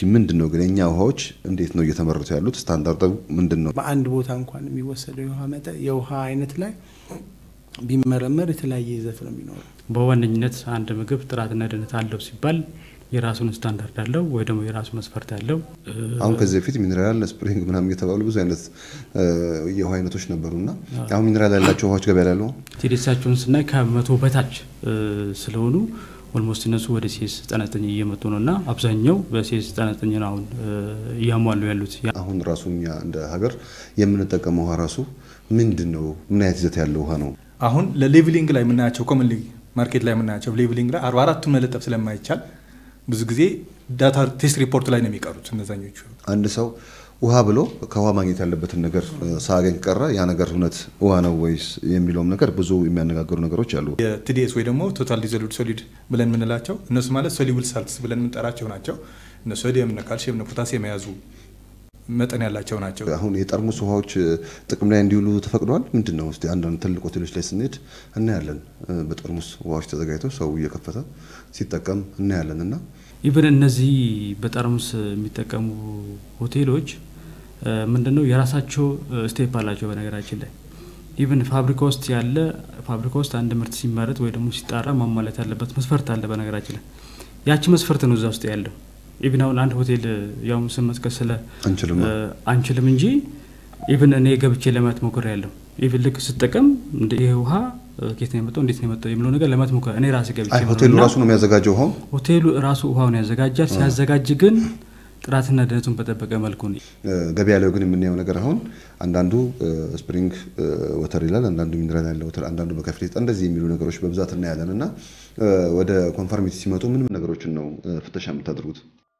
ምንድን ነው ግን የእኛ ውሃዎች እንዴት ነው እየተመረቱ ያሉት? ስታንዳርዱ ምንድን ነው? በአንድ ቦታ እንኳን የሚወሰደው የውሃ መጠን የውሃ አይነት ላይ ቢመረመር የተለያየ ይዘት ነው የሚኖረው። በዋነኝነት አንድ ምግብ ጥራትና ደህንነት አለው ሲባል የራሱን ስታንዳርድ አለው ወይ ደግሞ የራሱ መስፈርት አለው። አሁን ከዚህ በፊት ሚኔራል ስፕሪንግ ምናምን እየተባሉ ብዙ አይነት የውሃ አይነቶች ነበሩና አሁን ሚኔራል ያላቸው ውሃዎች ገበያ ላይ ያሉ ቴዴሳቸውን ስናይ ከመቶ በታች ስለሆኑ ኦልሞስት እነሱ ወደ ሴስ ጠነጠኝ እየመጡ ነው እና አብዛኛው በሴስ ጠነጠኝ ነው አሁን እያሟሉ ያሉት። አሁን ራሱ እኛ እንደ ሀገር የምንጠቀመው ውሃ ራሱ ምንድን ነው? ምን አይነት ይዘት ያለው ውሃ ነው? አሁን ለሌቭሊንግ ላይ የምናያቸው ኮመን ማርኬት ላይ የምናያቸው ሌቭሊንግ ላይ አርባ አራቱ መለጠፍ ስለማይቻል ብዙ ጊዜ ዳታ ቴስት ሪፖርት ላይ ነው የሚቀሩት እነዛኞቹ። አንድ ሰው ውሃ ብሎ ከውሃ ማግኘት ያለበትን ነገር ሳያገኝ ቀረ ያ ነገር እውነት ውሃ ነው ወይስ የሚለውም ነገር ብዙ የሚያነጋግሩ ነገሮች አሉ። የቲዲኤስ ወይ ደግሞ ቶታል ዲዞልቭድ ሶሊድ ብለን የምንላቸው እነሱ ማለት ሶሊብል ሳልትስ ብለን የምንጠራቸው ናቸው። እነ ሶዲየም፣ እነ ካልሽየም፣ እነ ፖታሲየም የያዙ መጠን ያላቸው ናቸው። አሁን የጠርሙስ ውሃዎች ጥቅም ላይ እንዲውሉ ተፈቅደዋል። ምንድን ነው እስኪ አንዳንድ ትልቅ ሆቴሎች ላይ ስንሄድ እናያለን። በጠርሙስ ውሃዎች ተዘጋጅተው ሰው እየከፈተ ሲጠቀም እናያለን እና ኢቨን እነዚህ በጠርሙስ የሚጠቀሙ ሆቴሎች ምንድነው የራሳቸው ስቴፕ አላቸው። በነገራችን ላይ ኢቨን ፋብሪካ ውስጥ ያለ ፋብሪካ ውስጥ አንድ ምርት ሲመረት ወይ ደግሞ ሲጣራ ማሟላት ያለበት መስፈርት አለ። በነገራችን ላይ ያቺ መስፈርት ነው እዛ ውስጥ ያለው። ኢቭን አሁን አንድ ሆቴል ያው ስም መጥቀስ ስለ አንችልም አንችልም እንጂ ኢቭን እኔ ገብቼ ለማየት ሞክር ያለው ኢቭን ልክ ስጠቀም ይሄ ውሃ ኬት ነው የመጣው እንዴት ነው የመጣው የሚለው ነገር ለማየት ሞክር እኔ ራሴ ገብቼ ሆቴሉ ራሱ ነው የሚያዘጋጀው ውሃው ሆቴሉ ራሱ ውሃውን ያዘጋጃል። ሲያዘጋጅ ግን ጥራትና ደህንነቱን በጠበቀ መልኩ ነው። ገበያ ላይ ግን የምናየው ነገር አሁን አንዳንዱ ስፕሪንግ ወተር ይላል፣ አንዳንዱ ሚኒራል ያለ ወተር፣ አንዳንዱ በከፊል እንደዚህ የሚሉ ነገሮች በብዛት እናያለን እና ወደ ኮንፈርሚቲ ሲመጡ ምን ምን ነገሮችን ነው ፍተሻ የምታደርጉት?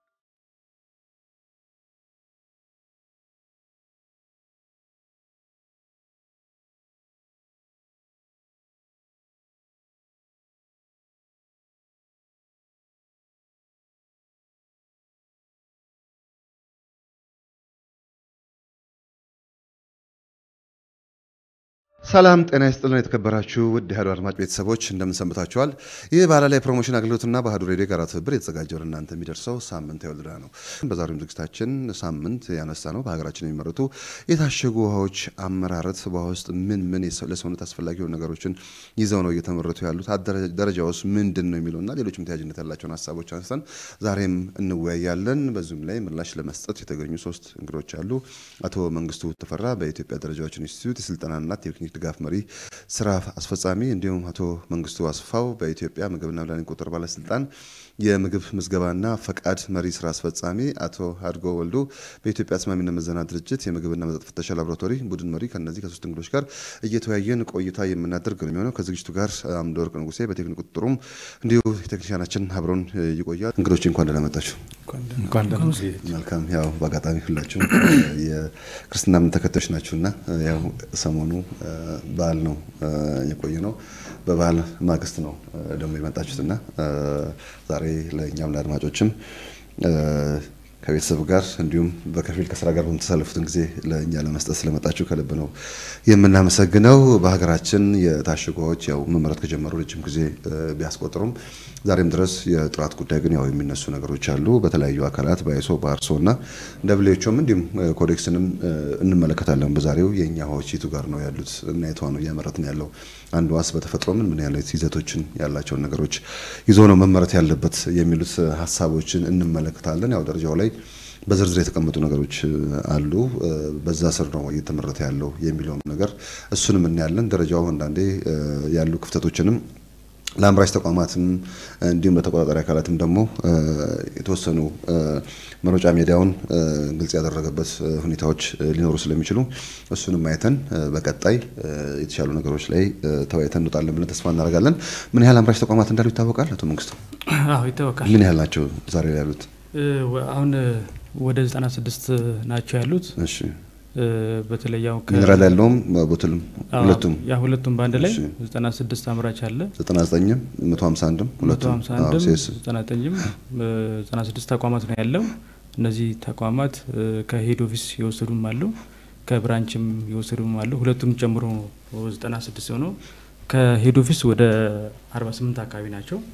ሰላም ጤና ይስጥልን። የተከበራችሁ ውድ ኢህአዱ አድማጭ ቤተሰቦች እንደምን ሰንብታችኋል? ይህ ባህላ ላይ ፕሮሞሽን አገልግሎትና በአሀዱ ሬዲዮ ጋራ ትብብር የተዘጋጀው ለእናንተ የሚደርሰው ሳምንት የወልዳ ነው። በዛሬውም ዝግጅታችን ሳምንት ያነሳ ነው በሀገራችን የሚመረቱ የታሸጉ ውሃዎች አመራረት፣ በውሃ ውስጥ ምን ምን ለሰውነት አስፈላጊ የሆኑ ነገሮችን ይዘው ነው እየተመረቱ ያሉት፣ ደረጃ ውስጥ ምንድን ነው የሚለውና ሌሎችም ተያያዥነት ያላቸውን ሀሳቦች አንስተን ዛሬም እንወያያለን። በዚሁም ላይ ምላሽ ለመስጠት የተገኙ ሶስት እንግዶች አሉ። አቶ መንግስቱ ተፈራ በኢትዮጵያ ደረጃዎች ኢንስቲትዩት የስልጠናና ቴክኒክ ድጋፍ መሪ ስራ አስፈጻሚ እንዲሁም አቶ መንግስቱ አስፋው በኢትዮጵያ ምግብና መድኃኒት ቁጥጥር ባለስልጣን የምግብ ምዝገባና ፈቃድ መሪ ስራ አስፈጻሚ፣ አቶ አድጎ ወልዱ በኢትዮጵያ ተስማሚነት ምዘና ድርጅት የምግብና መጠጥ ፍተሻ ላቦራቶሪ ቡድን መሪ ከነዚህ ከሶስት እንግዶች ጋር እየተወያየን ቆይታ የምናደርግ ነው የሚሆነው። ከዝግጅቱ ጋር አምደወርቅ ንጉሴ በቴክኒክ ቁጥጥሩም እንዲሁ ቴክኒሻናችን አብረን ይቆያል። እንግዶች እንኳን ደህና መጣችሁ። መልካም። ያው በአጋጣሚ ሁላችሁም የክርስትና እምነት ተከታዮች ናችሁና ያው ሰሞኑ በዓል ነው የቆየ ነው። በበዓል ማግስት ነው ደግሞ የመጣችሁትና ዛሬ ለእኛም ለአድማጮችም ከቤተሰብ ጋር እንዲሁም በከፊል ከስራ ጋር በምተሳለፉትን ጊዜ ለእኛ ለመስጠት ስለመጣችሁ ከልብ ነው የምናመሰግነው። በሀገራችን የታሸጉ ውሃዎች ያው መመረት ከጀመሩ ረጅም ጊዜ ቢያስቆጥሩም ዛሬም ድረስ የጥራት ጉዳይ ግን ያው የሚነሱ ነገሮች አሉ። በተለያዩ አካላት በአይሶ በአርሶ እና ደብሌዎችም እንዲሁም ኮዴክስንም እንመለከታለን። በዛሬው የእኛ ውሃዎች የቱ ጋር ነው ያሉት እና የቷ ነው እያመረት ነው ያለው አንድ ዋስ በተፈጥሮ ምን ምን ያለት ይዘቶችን ያላቸውን ነገሮች ይዞ ነው መመረት ያለበት የሚሉት ሀሳቦችን እንመለከታለን። ያው ደረጃው ላይ በዝርዝር የተቀመጡ ነገሮች አሉ። በዛ ስር ነው እየተመረተ ያለው የሚለውም ነገር እሱንም እናያለን። ደረጃው አንዳንዴ ያሉ ክፍተቶችንም ለአምራች ተቋማትም እንዲሁም ለተቆጣጣሪ አካላትም ደግሞ የተወሰኑ መሮጫ ሜዳውን ግልጽ ያደረገበት ሁኔታዎች ሊኖሩ ስለሚችሉ እሱንም አይተን በቀጣይ የተሻሉ ነገሮች ላይ ተወያይተን እንወጣለን ብለን ተስፋ እናደርጋለን። ምን ያህል አምራች ተቋማት እንዳሉ ይታወቃል? አቶ መንግስቱ፣ አዎ ይታወቃል። ምን ያህል ናቸው ዛሬ ላይ ያሉት? አሁን ወደ 96 ናቸው ያሉት። እሺ በተለይ ያው ሚኒራል ያለውም ቦትልም ሁለቱም ያ ሁለቱም በአንድ ላይ እሺ። 96 አምራች አለ 99ም 151ም ሁለቱም አዎ፣ 151ም ሴስ 99ም 96 ተቋማት ነው ያለው። እነዚህ ተቋማት ከሄድ ኦፊስ የወሰዱም አሉ፣ ከብራንችም የወሰዱም አሉ። ሁለቱም ጨምሮ 96 ሆነው ከሄድ ኦፊስ ወደ 48 አካባቢ ናቸው።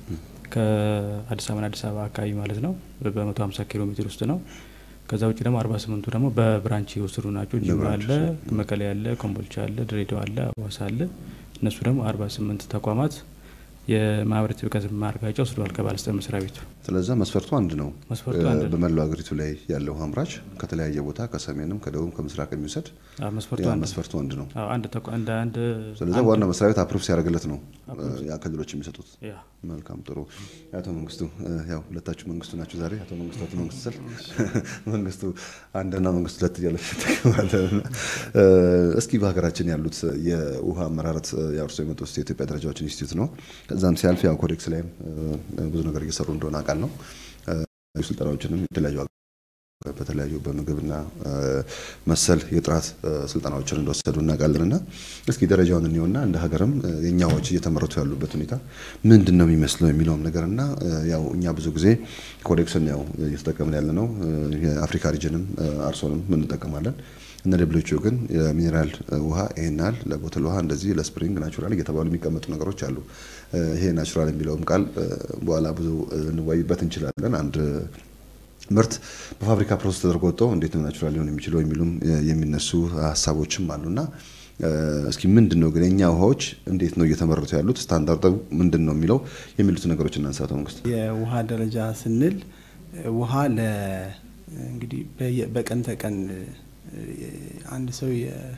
ከአዲስ አበባና አዲስ አበባ አካባቢ ማለት ነው በመቶ ሀምሳ ኪሎ ሜትር ውስጥ ነው። ከዛ ውጭ ደግሞ አርባ ስምንቱ ደግሞ በብራንች የወሰዱ ናቸው። ጅማ አለ፣ መቀሌ አለ፣ ኮምቦልቻ አለ፣ ድሬዳዋ አለ፣ አዋሳ አለ። እነሱ ደግሞ አርባ ስምንት ተቋማት የማህበራዊ ጥብቀት ማረጋገጫ ወስደዋል ከባለስልጣን መስሪያ ቤቱ። ስለዛ መስፈርቱ አንድ ነው። መስፈርቱ አንድ ነው። በመላው ሀገሪቱ ላይ ያለው አምራች ከተለያየ ቦታ ከሰሜንም ከደቡብ ከምስራቅ የሚወሰድ አዎ፣ መስፈርቱ ያ አንድ ነው። መስፈርቱ አንድ ነው። አዎ፣ አንድ ተቋ- እንደ አንድ ስለዚ አንድ- ዋና መስሪያ ቤት አፕሩቭ ሲያደርግለት ነው ያ ክልሎች የሚሰጡት። ያ መልካም ጥሩ። አቶ መንግስቱ እ፣ ያው ሁለታችሁ መንግስቱ ናችሁ ዛሬ። አቶ መንግስቱ አቶ መንግስቱ ስል መንግስቱ አንድና መንግስቱ ሁለት እያለች ትጠቀማለህ። እ፣ እስኪ በሀገራችን ያሉት የውሃ አመራረት እ፣ ያው እርስዎ የመጡት የኢትዮጵያ ደረጃዎች ኢንስቲትዩት ነው። ከዛም ሲያልፍ ያው ኮዴክስ ላይም እ፣ ብዙ ነገር እየሰሩ እንደሆነ አውቃል ነው ስልጠናዎችንም የተለያዩ በተለያዩ በምግብና እ፣ መሰል የጥራት እ፣ ስልጠናዎችን እንደወሰዱ እናውቃለን። እና እስኪ ደረጃውን እንየውና እንደ ሀገርም እ፣ የእኛዎች እየተመረቱ ያሉበት ሁኔታ ምንድን ነው የሚመስለው የሚለውም ነገር እና እ፣ ያው እኛ ብዙ ጊዜ ኮዴክስን ያው እየተጠቀምን ያለ ነው። እ፣ የአፍሪካ ሪጅንም እ፣ አርሶንም እንጠቀማለን። እነ ደብሎቹ ግን የሚኔራል ውሃ ይሄናል ለቦትል ውሃ እንደዚህ ለስፕሪንግ ናቹራል እየተባሉ የሚቀመጡ ነገሮች አሉ። እ፣ ይሄ ናቹራል የሚለውም ቃል እ፣ በኋላ ብዙ እ፣ እንወያይበት እንችላለን። አንድ ምርት በፋብሪካ ፕሮሰስ ተደርጎ ወጥተው እንዴት ነው ናቹራል ሊሆን የሚችለው የሚሉም እ፣ የሚነሱ ሀሳቦችም አሉና እ፣ እስኪ ምንድን ነው ግን የእኛ ውሃዎች እንዴት ነው እየተመረቱ ያሉት ስታንዳርዱ ምንድን ነው የሚለው የሚሉት ነገሮች እናንሳ። አቶ መንግስት የውሃ ደረጃ ስንል እ፣ ውሃ ለ እንግዲህ በየ- በቀን ተቀን እ፣ አንድ ሰው የ-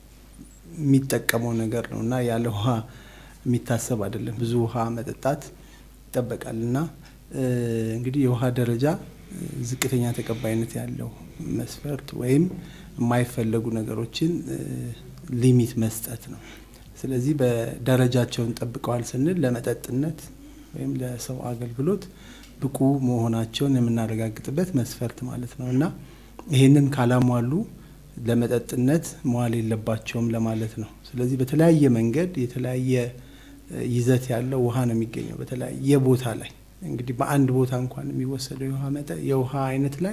የሚጠቀመው ነገር ነው እና ያለ ውሃ የሚታሰብ አይደለም። ብዙ ውሃ መጠጣት ይጠበቃል እና እ፣ እንግዲህ የውሃ ደረጃ እ፣ ዝቅተኛ ተቀባይነት ያለው መስፈርት ወይም የማይፈለጉ ነገሮችን እ፣ ሊሚት መስጠት ነው። ስለዚህ በደረጃቸውን ጠብቀዋል ስንል ለመጠጥነት ወይም ለሰው አገልግሎት ብቁ መሆናቸውን የምናረጋግጥበት መስፈርት ማለት ነው እና ይህንን ካላሟሉ ለመጠጥነት መዋል የለባቸውም ለማለት ነው። ስለዚህ በተለያየ መንገድ የተለያየ እ፣ ይዘት ያለው ውሃ ነው የሚገኘው በተለያየ ቦታ ላይ እንግዲህ በአንድ ቦታ እንኳን የሚወሰደው የውሃ መጠን የውሃ አይነት ላይ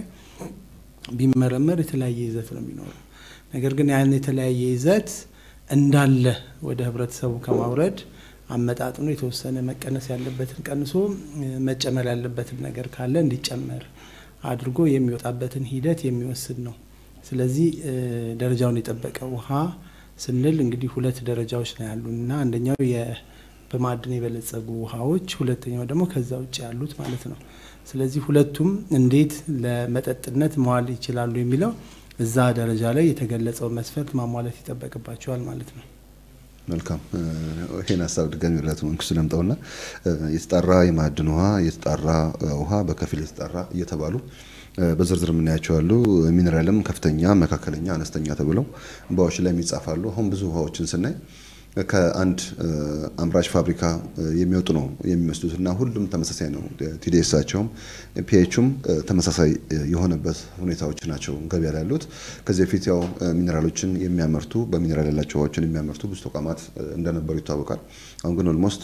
ቢመረመር የተለያየ ይዘት ነው የሚኖረው። ነገር ግን ያን የተለያየ ይዘት እንዳለ ወደ ህብረተሰቡ ከማውረድ አመጣጥኖ የተወሰነ መቀነስ ያለበትን ቀንሶ እ፣ መጨመር ያለበትን ነገር ካለ እንዲጨመር አድርጎ የሚወጣበትን ሂደት የሚወስድ ነው። ስለዚህ እ፣ ደረጃውን የጠበቀ ውሃ ስንል እንግዲህ ሁለት ደረጃዎች ነው ያሉን እና አንደኛው የ- በማዕድን የበለጸጉ ውሃዎች፣ ሁለተኛው ደግሞ ከዛ ውጭ ያሉት ማለት ነው። ስለዚህ ሁለቱም እንዴት ለመጠጥነት መዋል ይችላሉ የሚለው እዛ ደረጃ ላይ የተገለጸው መስፈርት ማሟላት ይጠበቅባቸዋል ማለት ነው። መልካም እ፣ ይሄን ሀሳብ ድጋሚ ወደ አቶ መንግስቱ ለምጠውና እ፣ የተጣራ የማዕድን ውሃ፣ የተጣራ እ፣ ውሃ፣ በከፊል የተጣራ እየተባሉ እ፣ በዝርዝር የምናያቸው አሉ። ሚኔራልም ከፍተኛ፣ መካከለኛ፣ አነስተኛ ተብለው በውሃዎች ላይ የሚጻፋሉ። አሁን ብዙ ውሃዎችን ስናይ ከአንድ እ፣ አምራች ፋብሪካ እ፣ የሚወጡ ነው የሚመስሉት እና ሁሉም ተመሳሳይ ነው። ቲዲኤሳቸውም ፒኤቹም ተመሳሳይ እ፣ የሆነበት ሁኔታዎች ናቸው ገበያ ላይ ያሉት። ከዚህ በፊት ያው እ፣ ሚኔራሎችን የሚያመርቱ በሚኔራል ያላቸው ውሃዎችን የሚያመርቱ ብዙ ተቋማት እ፣ እንደነበሩ ይታወቃል። አሁን ግን ኦልሞስት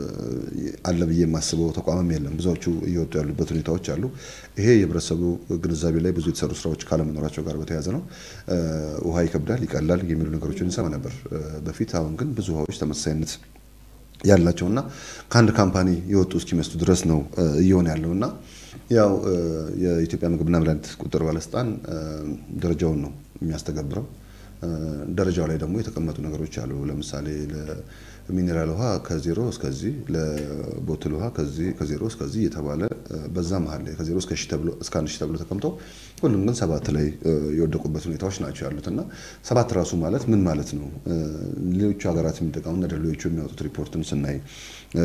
አለ ብዬ የማስበው ተቋምም የለም። ብዙዎቹ እየወጡ ያሉበት ሁኔታዎች አሉ። ይሄ የህብረተሰቡ ግንዛቤ ላይ ብዙ የተሰሩ ስራዎች ካለመኖራቸው ጋር በተያያዘ ነው። እ፣ ውሃ ይከብዳል፣ ይቀላል የሚሉ ነገሮችን እንሰማ ነበር እ፣ በፊት። አሁን ግን ብዙ ውሃዎች ተመሳሳይነት ያላቸውና ከአንድ ካምፓኒ የወጡ እስኪመስሉ ድረስ ነው እ፣ እየሆነ ያለውና ያው እ፣ የኢትዮጵያ ምግብና መድኃኒት ቁጥጥር ባለስልጣን እ፣ ደረጃውን ነው የሚያስተገብረው። እ፣ ደረጃው ላይ ደግሞ የተቀመጡ ነገሮች አሉ። ለምሳሌ ለሚኔራል ውሃ ከዜሮ እስከዚህ፣ ለቦትል ውሃ ከዚህ ከዜሮ እስከዚህ እየተባለ እ፣ በዛ መሀል ላይ ከዜሮ እስከ ሺህ ተብሎ እስከ አንድ ሺህ ተብሎ ተቀምጦ ሁሉም ግን ሰባት ላይ እ፣ የወደቁበት ሁኔታዎች ናቸው ያሉት እና ሰባት ራሱ ማለት ምን ማለት ነው? እ፣ ሌሎቹ ሀገራት የሚጠቀሙ እና ሌሎቹ የሚያወጡት ሪፖርትን ስናይ እ፣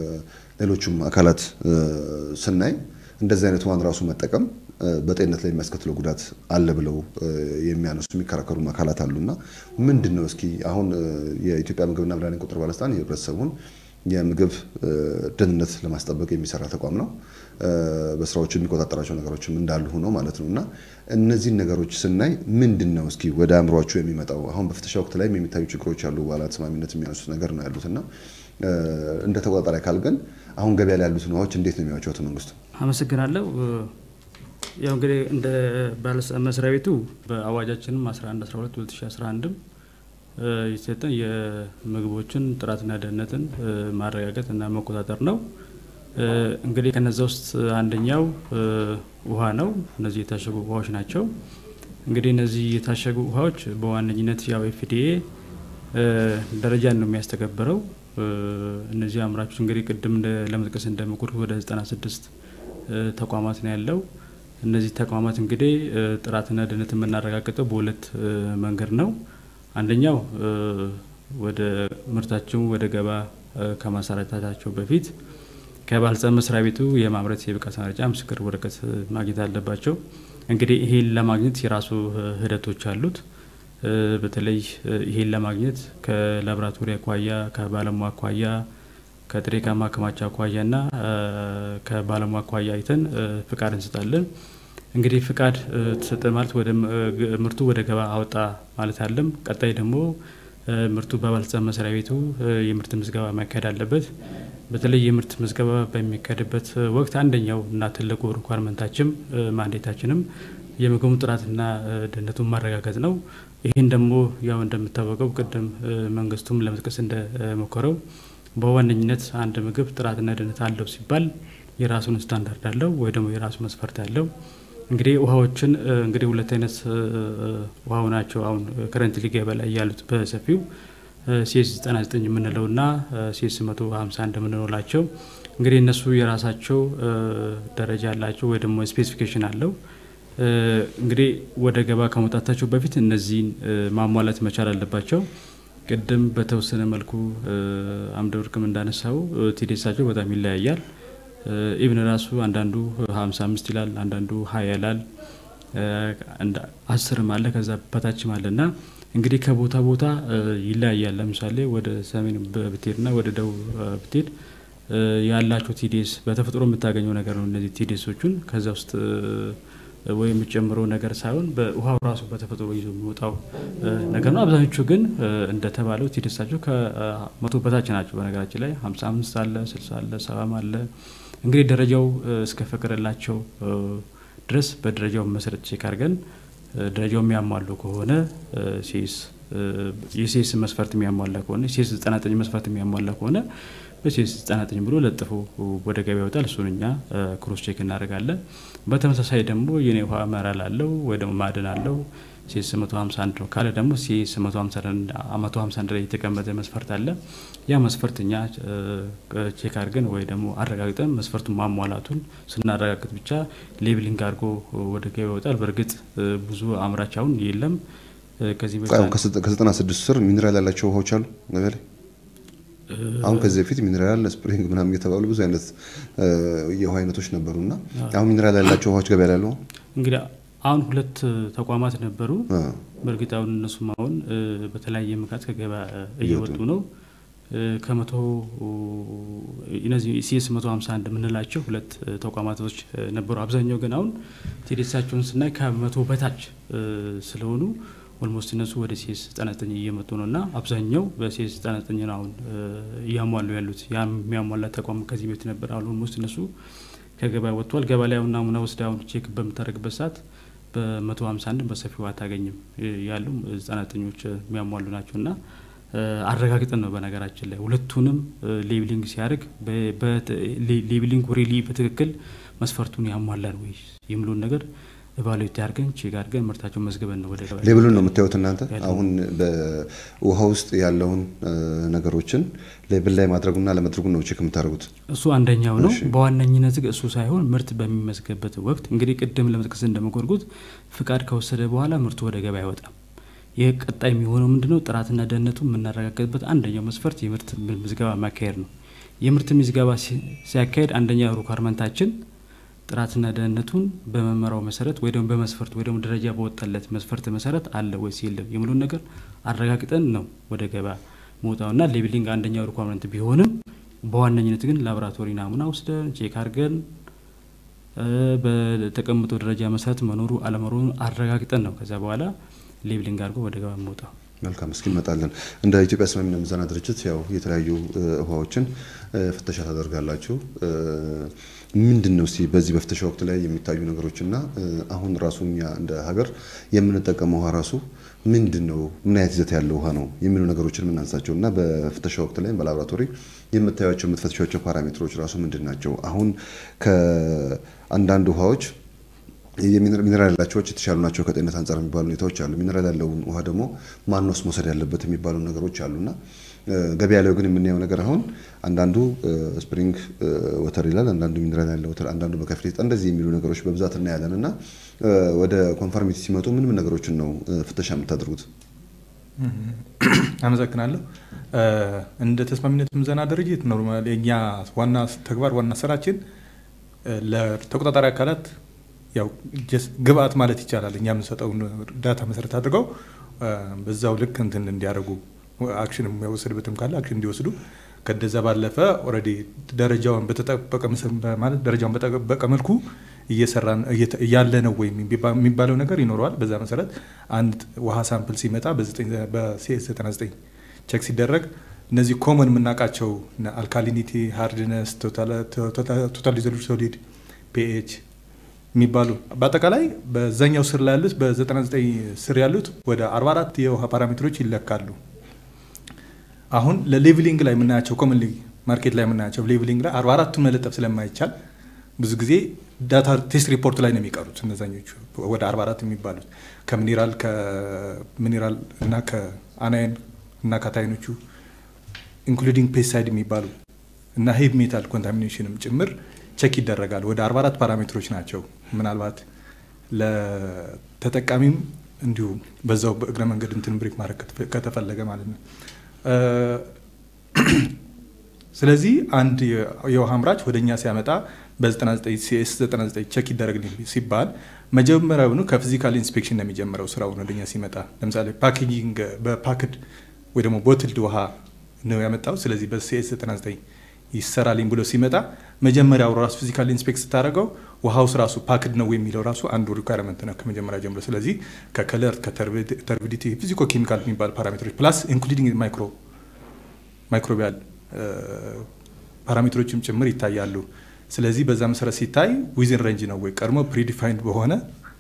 ሌሎቹም አካላት እ፣ ስናይ እንደዚህ አይነት ውሃን ራሱ መጠቀም እ፣ በጤንነት ላይ የሚያስከትለው ጉዳት አለ ብለው እ፣ የሚያነሱ የሚከራከሩ አካላት አሉና ምንድን ነው እስኪ አሁን እ፣ የኢትዮጵያ ምግብና መድኃኒት ቁጥጥር ባለስልጣን የህብረተሰቡን የምግብ እ፣ ደህንነት ለማስጠበቅ የሚሰራ ተቋም ነው። እ፣ በስራዎቹ የሚቆጣጠራቸው ነገሮችም እንዳሉ ሆኖ ማለት ነው እና እነዚህን ነገሮች ስናይ ምንድን ነው እስኪ ወደ አእምሯቸው የሚመጣው አሁን በፍተሻ ወቅት ላይም የሚታዩ ችግሮች አሉ። በኋላ ተስማሚነት የሚያነሱት ነገር ነው ያሉት እና እ፣ እንደ ተቆጣጣሪ አካል ግን አሁን ገበያ ላይ ያሉትን ውሃዎች እንዴት ነው የሚያዩቸው? አቶ መንግስቱ አመሰግናለሁ። ያው እንግዲህ እንደ ባለስልጣን መስሪያ ቤቱ በአዋጃችንም 11 12 2011 የተሰጠን የምግቦችን ጥራትና ደህንነትን እ፣ ማረጋገጥ እና መቆጣጠር ነው። እንግዲህ ከነዛ ውስጥ አንደኛው ውሃ ነው። እነዚህ የታሸጉ ውሃዎች ናቸው። እንግዲህ እነዚህ የታሸጉ ውሃዎች በዋነኝነት ያው ኤፍዲኤ ደረጃን ነው የሚያስተገብረው። እነዚህ አምራቾች እንግዲህ ቅድም ለመጥቀስ እንደሞከርኩት ወደ 96 ተቋማት ነው ያለው። እነዚህ ተቋማት እንግዲህ ጥራትና ደህንነት የምናረጋግጠው በሁለት መንገድ ነው። አንደኛው ወደ ምርታቸው ወደ ገባ ከማሰራጨታቸው በፊት ከባለስልጣን መስሪያ ቤቱ የማምረት የብቃት ማረጋገጫ ምስክር ወረቀት ማግኘት አለባቸው። እንግዲህ ይሄን ለማግኘት የራሱ ሂደቶች አሉት። በተለይ ይሄን ለማግኘት ከላቦራቶሪ አኳያ፣ ከባለሙያ አኳያ፣ ከጥሬ ዕቃ ማከማቻ አኳያ እና ከባለሙያ አኳያ አይተን ፍቃድ እንሰጣለን። እንግዲህ ፍቃድ ተሰጠ ማለት ወደ ምርቱ ወደ ገባ አወጣ ማለት አለም። ቀጣይ ደግሞ ምርቱ በባለስልጣን መስሪያ ቤቱ የምርት ምዝገባ ማካሄድ አለበት። በተለይ የምርት ምዝገባ በሚካሄድበት ወቅት አንደኛው እና ትልቁ ሪኳርመንታችም ማንዴታችንም የምግቡ ጥራትና ደህንነቱን ማረጋገጥ ነው። ይህን ደግሞ ያው እንደምታወቀው ቅድም መንግስቱም ለመጥቀስ እንደሞከረው በዋነኝነት አንድ ምግብ ጥራትና ደህንነት አለው ሲባል የራሱን ስታንዳርድ አለው ወይ ደግሞ የራሱ መስፈርት አለው። እንግዲህ ውሃዎችን እንግዲህ ሁለት አይነት ውሃው ናቸው አሁን ከረንት ገበያ ላይ ያሉት በሰፊው ሲኤስ 99 የምንለው ና ሲኤስ 151 የምንለው ናቸው። እንግዲህ እነሱ የራሳቸው ደረጃ አላቸው ወይ ደግሞ ስፔሲፊኬሽን አለው። እንግዲህ ወደ ገባ ከመውጣታቸው በፊት እነዚህን ማሟላት መቻል አለባቸው። ቅድም በተወሰነ መልኩ አምደ ወርቅም እንዳነሳው ቲዴሳቸው በጣም ይለያያል። ኢብን ራሱ አንዳንዱ 55 ይላል፣ አንዳንዱ ሀያ ይላል፣ አስርም አለ ከዛ በታችም አለ ና እንግዲህ ከቦታ ቦታ ይለያያል። ለምሳሌ ወደ ሰሜን ብትሄድ ና ወደ ደቡብ ብትሄድ ያላቸው ቲዲኤስ በተፈጥሮ የምታገኘው ነገር ነው። እነዚህ ቲዲኤሶቹን ከዛ ውስጥ ወይ የምጨምረው ነገር ሳይሆን በውሃው ራሱ በተፈጥሮ ይዞ የሚወጣው ነገር ነው። አብዛኞቹ ግን እንደተባለው ቲዲኤሳቸው ከመቶ በታች ናቸው። በነገራችን ላይ ሀምሳ አምስት አለ፣ ስልሳ አለ፣ ሰባም አለ። እንግዲህ ደረጃው እስከፈቀደላቸው ድረስ በደረጃው መሰረት ቼክ አድርገን ደረጃው የሚያሟሉ ከሆነ ሴስ የሴስ መስፈርት የሚያሟላ ከሆነ ሴስ 99 መስፈርት የሚያሟላ ከሆነ በሴስ 99 ብሎ ለጥፎ ወደ ገበያ ይወጣል። እሱን እኛ ክሮስ ቼክ እናደርጋለን። በተመሳሳይ ደግሞ የኔ ውሃ መራል አለው ወይ ደግሞ ማዕድን አለው ሴስ 151 ነው ካለ ደግሞ ሴስ 151 ላይ የተቀመጠ መስፈርት አለ። ያ መስፈርት እኛ ቼክ አድርገን ወይ ደግሞ አረጋግጠን መስፈርቱን ማሟላቱን ስናረጋግጥ ብቻ ሌብሊንግ አድርጎ ወደ ገበያ ይወጣል። በእርግጥ ብዙ አምራች አሁን የለም። ከዚህ ከዘጠና ስድስት ስር ሚኒራል ያላቸው ውሃዎች አሉ ገበያ ላይ አሁን ከዚህ በፊት ሚኒራል ስፕሪንግ ምናምን እየተባሉ ብዙ አይነት የውሃ አይነቶች ነበሩ እና አሁን ሚኒራል ያላቸው ውሃዎች ገበያ ላይ ያለው እንግዲህ አሁን ሁለት ተቋማት ነበሩ። በእርግጥ አሁን እነሱም አሁን በተለያየ ምክንያት ከገበያ እየወጡ ነው። ከመቶ እነዚህ ሲኤስ መቶ ሀምሳ አንድ የምንላቸው ሁለት ተቋማቶች ነበሩ። አብዛኛው ግን አሁን ቴዴሳቸውን ስናይ ከመቶ በታች ስለሆኑ ኦልሞስት እነሱ ወደ ሲኤስ ዘጠና ዘጠኝ እየመጡ ነው እና አብዛኛው በሲኤስ ዘጠና ዘጠኝ ነው አሁን እያሟሉ ያሉት። ያ የሚያሟላ ተቋም ከዚህ በፊት ነበር። አሁን ኦልሞስት እነሱ ከገበያ ወጥቷል። ገበያ ላይ አሁን ናሙና ወስደ አሁን ቼክ በምታደርግበት ሰዓት በመቶ ሀምሳ አንድ በሰፊው አታገኝም። ያሉ ዘጠና ዘጠኞች የሚያሟሉ ናቸው እና አረጋግጠን ነው በነገራችን ላይ ሁለቱንም ሌብሊንግ ሲያደርግ ሌብሊንግ ሪሊ በትክክል መስፈርቱን ያሟላል ወይ የሚለውን ነገር ባሉት ያርገን ቼክ አድርገን ምርታቸውን መዝግበን ነው ወደ ሌብሉን ነው የምታዩት እናንተ። አሁን በውሃ ውስጥ ያለውን ነገሮችን ሌብል ላይ ማድረጉና ለመድረጉን ነው ቼክ የምታደርጉት። እሱ አንደኛው ነው። በዋነኝነት እሱ ሳይሆን ምርት በሚመዝገብበት ወቅት እንግዲህ ቅድም ለመጥቀስ እንደመጎርጉት ፍቃድ ከወሰደ በኋላ ምርቱ ወደ ገበያ አይወጣም። ይህ ቀጣይ የሚሆነው ምንድነው? ጥራትና ደህንነቱ የምናረጋገጥበት አንደኛው መስፈርት የምርት ምዝገባ ማካሄድ ነው። የምርት ምዝገባ ሲያካሄድ አንደኛ ሪኳርመንታችን ጥራትና ደህንነቱን በመመሪያው መሰረት ወይ ደግሞ በመስፈርት ወይ ደግሞ ደረጃ በወጣለት መስፈርት መሰረት አለ ወይስ የለም የሚሉን ነገር አረጋግጠን ነው ወደ ገበያ መውጣውና ሌብሊንግ አንደኛው ሪኳርመንት ቢሆንም በዋነኝነት ግን ላቦራቶሪ ናሙና ወስደን ቼክ አድርገን በተቀምጠው ደረጃ መሰረት መኖሩ አለመኖሩን አረጋግጠን ነው ከዛ በኋላ ሌብሊንግ አድርጎ ወደ ገበያ መውጣው። መልካም እስኪ እንመጣለን። እንደ ኢትዮጵያ ስማሚና ምዘና ድርጅት ያው የተለያዩ ውሃዎችን ፍተሻ ታደርጋላችሁ። ምንድን ነው እስቲ በዚህ በፍተሻ ወቅት ላይ የሚታዩ ነገሮችና አሁን ራሱ እኛ እንደ ሀገር የምንጠቀመው ውሃ ራሱ ምንድን ነው ምን አይነት ይዘት ያለው ውሃ ነው የሚሉ ነገሮችን የምናንሳቸው እና በፍተሻ ወቅት ላይ በላቦራቶሪ የምታዩቸው የምትፈትሿቸው ፓራሜትሮች ራሱ ምንድን ናቸው? አሁን ከአንዳንድ ውሃዎች ሚነራል ያላቸው የተሻሉ ናቸው ከጤንነት አንጻር የሚባሉ ሁኔታዎች አሉ። ሚነራል ያለውን ውሃ ደግሞ ማንስ መውሰድ ያለበት የሚባሉ ነገሮች አሉና ገበያ ላይ ግን የምናየው ነገር አሁን አንዳንዱ ስፕሪንግ ወተር ይላል፣ አንዳንዱ ሚነራል ያለው ወተር፣ አንዳንዱ በከፊል እንደዚህ የሚሉ ነገሮች በብዛት እናያለን እና ወደ ኮንፈርሚቲ ሲመጡ ምን ምን ነገሮችን ነው ፍተሻ የምታደርጉት? አመሰግናለሁ። እንደ ተስማሚነት ምዘና ድርጅት ኖርማል የእኛ ዋና ተግባር ዋና ስራችን ለተቆጣጣሪ አካላት ያው ግብአት ማለት ይቻላል እኛ የምንሰጠውን ዳታ መሰረት አድርገው በዛው ልክ እንትን እንዲያደርጉ አክሽን የሚወሰድበትም ካለ አክሽን እንዲወስዱ ከደዛ ባለፈ ኦልሬዲ ደረጃውን በተጠበቀ ማለት ደረጃውን በጠበቀ መልኩ እየሰራን እያለ ነው ወይ የሚባለው ነገር ይኖረዋል። በዛ መሰረት አንድ ውሃ ሳምፕል ሲመጣ በሲኤስ 99 ቼክ ሲደረግ እነዚህ ኮመን የምናውቃቸው አልካሊኒቲ፣ ሃርድነስ፣ ቶታል ዲዞልቭድ ሶሊድ፣ ፒኤች የሚባሉ በአጠቃላይ በዛኛው ስር ላይ ያሉት በ99 ስር ያሉት ወደ 44 የውሃ ፓራሜትሮች ይለካሉ። አሁን ለሌቭሊንግ ላይ የምናያቸው ኮመንሊ ማርኬት ላይ የምናያቸው ሌቭሊንግ ላይ 44ቱን መለጠፍ ስለማይቻል ብዙ ጊዜ ዳታ ቴስት ሪፖርት ላይ ነው የሚቀሩት እነዛኞቹ ወደ 44 የሚባሉት ከሚኒራል ከሚኒራል እና ከአናይን እና ከታይኖቹ ኢንክሉዲንግ ፔስሳይድ የሚባሉ እና ሄቭ ሜታል ኮንታሚኔሽንም ጭምር ቸክ ይደረጋል። ወደ 44 ፓራሜትሮች ናቸው። ምናልባት ለተጠቃሚም እንዲሁ በዛው በእግረ መንገድ እንትን ብሬክ ማድረግ ከተፈለገ ማለት ነው። ስለዚህ አንድ የውሃ አምራች ወደ እኛ ሲያመጣ በ99 ሲኤስ 99 ቸክ ይደረግልኝ ሲባል መጀመሪያውኑ ከፊዚካል ኢንስፔክሽን ነው የሚጀምረው ስራውን ወደኛ ሲመጣ። ለምሳሌ ፓኬጂንግ በፓክድ ወይ ደግሞ ቦትልድ ውሃ ነው ያመጣው። ስለዚህ በሲኤስ 99 ይሰራልኝ ብሎ ሲመጣ መጀመሪያው ራሱ ፊዚካል ኢንስፔክት ስታደርገው ውሃውስ ራሱ ፓክድ ነው የሚለው ራሱ አንዱ ሪኳርመንት ነው ከመጀመሪያ ጀምሮ። ስለዚህ ከከለር ከተርቢዲቲ፣ ፊዚኮ ኬሚካል የሚባሉ ፓራሜትሮች ፕላስ ኢንክሉዲንግ ማይክሮ ማይክሮቢያል ፓራሜትሮችም ጭምር ይታያሉ። ስለዚህ በዛ መሰረት ሲታይ ዊዝን ሬንጅ ነው ወይ ቀድሞ ፕሪዲፋይንድ በሆነ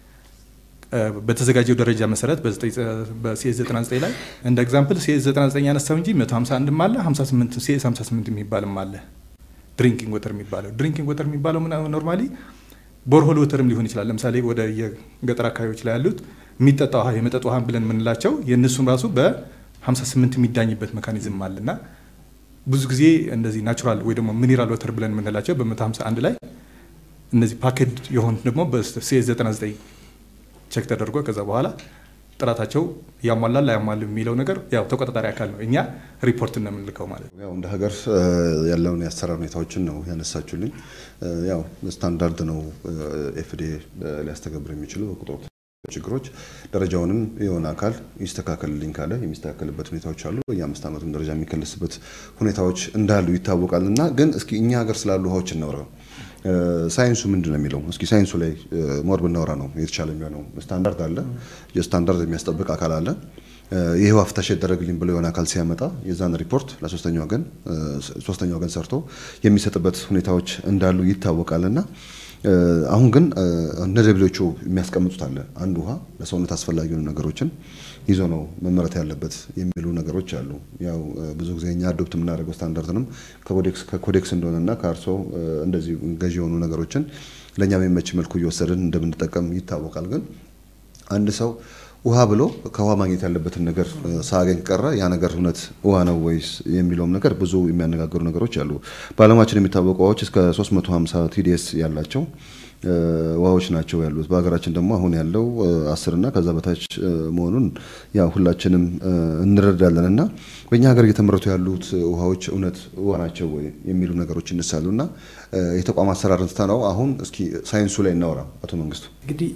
በተዘጋጀው ደረጃ መሰረት በሲኤስ 99 ላይ እንደ ኤግዛምፕል ሲኤስ 99 ያነሳው እንጂ 151 አለ 58 ሲኤስ 58 የሚባልም አለ። ድሪንኪንግ ወተር የሚባለው ድሪንኪንግ ወተር የሚባለው ኖርማሊ ቦርሆል ወተርም ሊሆን ይችላል። ለምሳሌ ወደ የገጠር አካባቢዎች ላይ ያሉት የሚጠጣ ውሃ የመጠጥ ውሃ ብለን የምንላቸው የእነሱም ራሱ በ58 የሚዳኝበት ሜካኒዝም አለና ብዙ ጊዜ እንደዚህ ናቹራል ወይ ደግሞ ሚኒራል ወተር ብለን የምንላቸው በ151 ላይ እነዚህ ፓኬድ የሆኑት ደግሞ በሲኤስ 99 ቼክ ተደርጎ ከዛ በኋላ ጥራታቸው ያሟላል ላያሟል የሚለው ነገር ያው ተቆጣጣሪ አካል ነው። እኛ ሪፖርት ነው የምንልከው ማለት ነው። ያው እንደ ሀገር ያለውን የአሰራር ሁኔታዎችን ነው ያነሳችሁልኝ። ያው ስታንዳርድ ነው ኤፍዲኤ ሊያስተገብር የሚችለው በቁጥር ችግሮች ደረጃውንም የሆነ አካል ይስተካከልልኝ ካለ የሚስተካከልበት ሁኔታዎች አሉ። የአምስት ዓመቱም ደረጃ የሚከለስበት ሁኔታዎች እንዳሉ ይታወቃል። እና ግን እስኪ እኛ ሀገር ስላሉ ውሃዎች እናውራ። ሳይንሱ ምንድን ነው የሚለው? እስኪ ሳይንሱ ላይ ሞር ብናወራ ነው የተሻለ የሚሆነው። ስታንዳርድ አለ፣ የስታንዳርድ የሚያስጠብቅ አካል አለ። ይህ ውሃ ፍተሻ ይደረግልኝ ብሎ የሆነ አካል ሲያመጣ የዛን ሪፖርት ለሶስተኛ ወገን ሶስተኛ ወገን ሰርቶ የሚሰጥበት ሁኔታዎች እንዳሉ ይታወቃል እና አሁን ግን እንደ ደብሊዎቹ የሚያስቀምጡት አለ። አንድ ውሃ ለሰውነት አስፈላጊ የሆኑ ነገሮችን ይዞ ነው መመረት ያለበት የሚሉ ነገሮች አሉ። ያው ብዙ ጊዜ እኛ አዶፕት የምናደርገው ስታንዳርድንም ከኮዴክስ እንደሆነና ከአርሶ እንደዚህ ገዢ የሆኑ ነገሮችን ለእኛ በሚመች መልኩ እየወሰድን እንደምንጠቀም ይታወቃል። ግን አንድ ሰው ውሃ ብሎ ከውሃ ማግኘት ያለበትን ነገር ሳያገኝ ቀረ ያ ነገር እውነት ውሃ ነው ወይስ የሚለውም ነገር ብዙ የሚያነጋግሩ ነገሮች አሉ። በዓለማችን የሚታወቁ ውሃዎች እስከ 350 ቲዲኤስ ያላቸው ውሃዎች ናቸው ያሉት። በሀገራችን ደግሞ አሁን ያለው አስር እና ከዛ በታች መሆኑን ያው ሁላችንም እንረዳለን እና በእኛ ሀገር እየተመረቱ ያሉት ውሃዎች እውነት ውሃ ናቸው ወይ የሚሉ ነገሮች ይነሳሉ እና የተቋም አሰራርን ትተነው አሁን እስኪ ሳይንሱ ላይ እናወራ። አቶ መንግስቱ እንግዲህ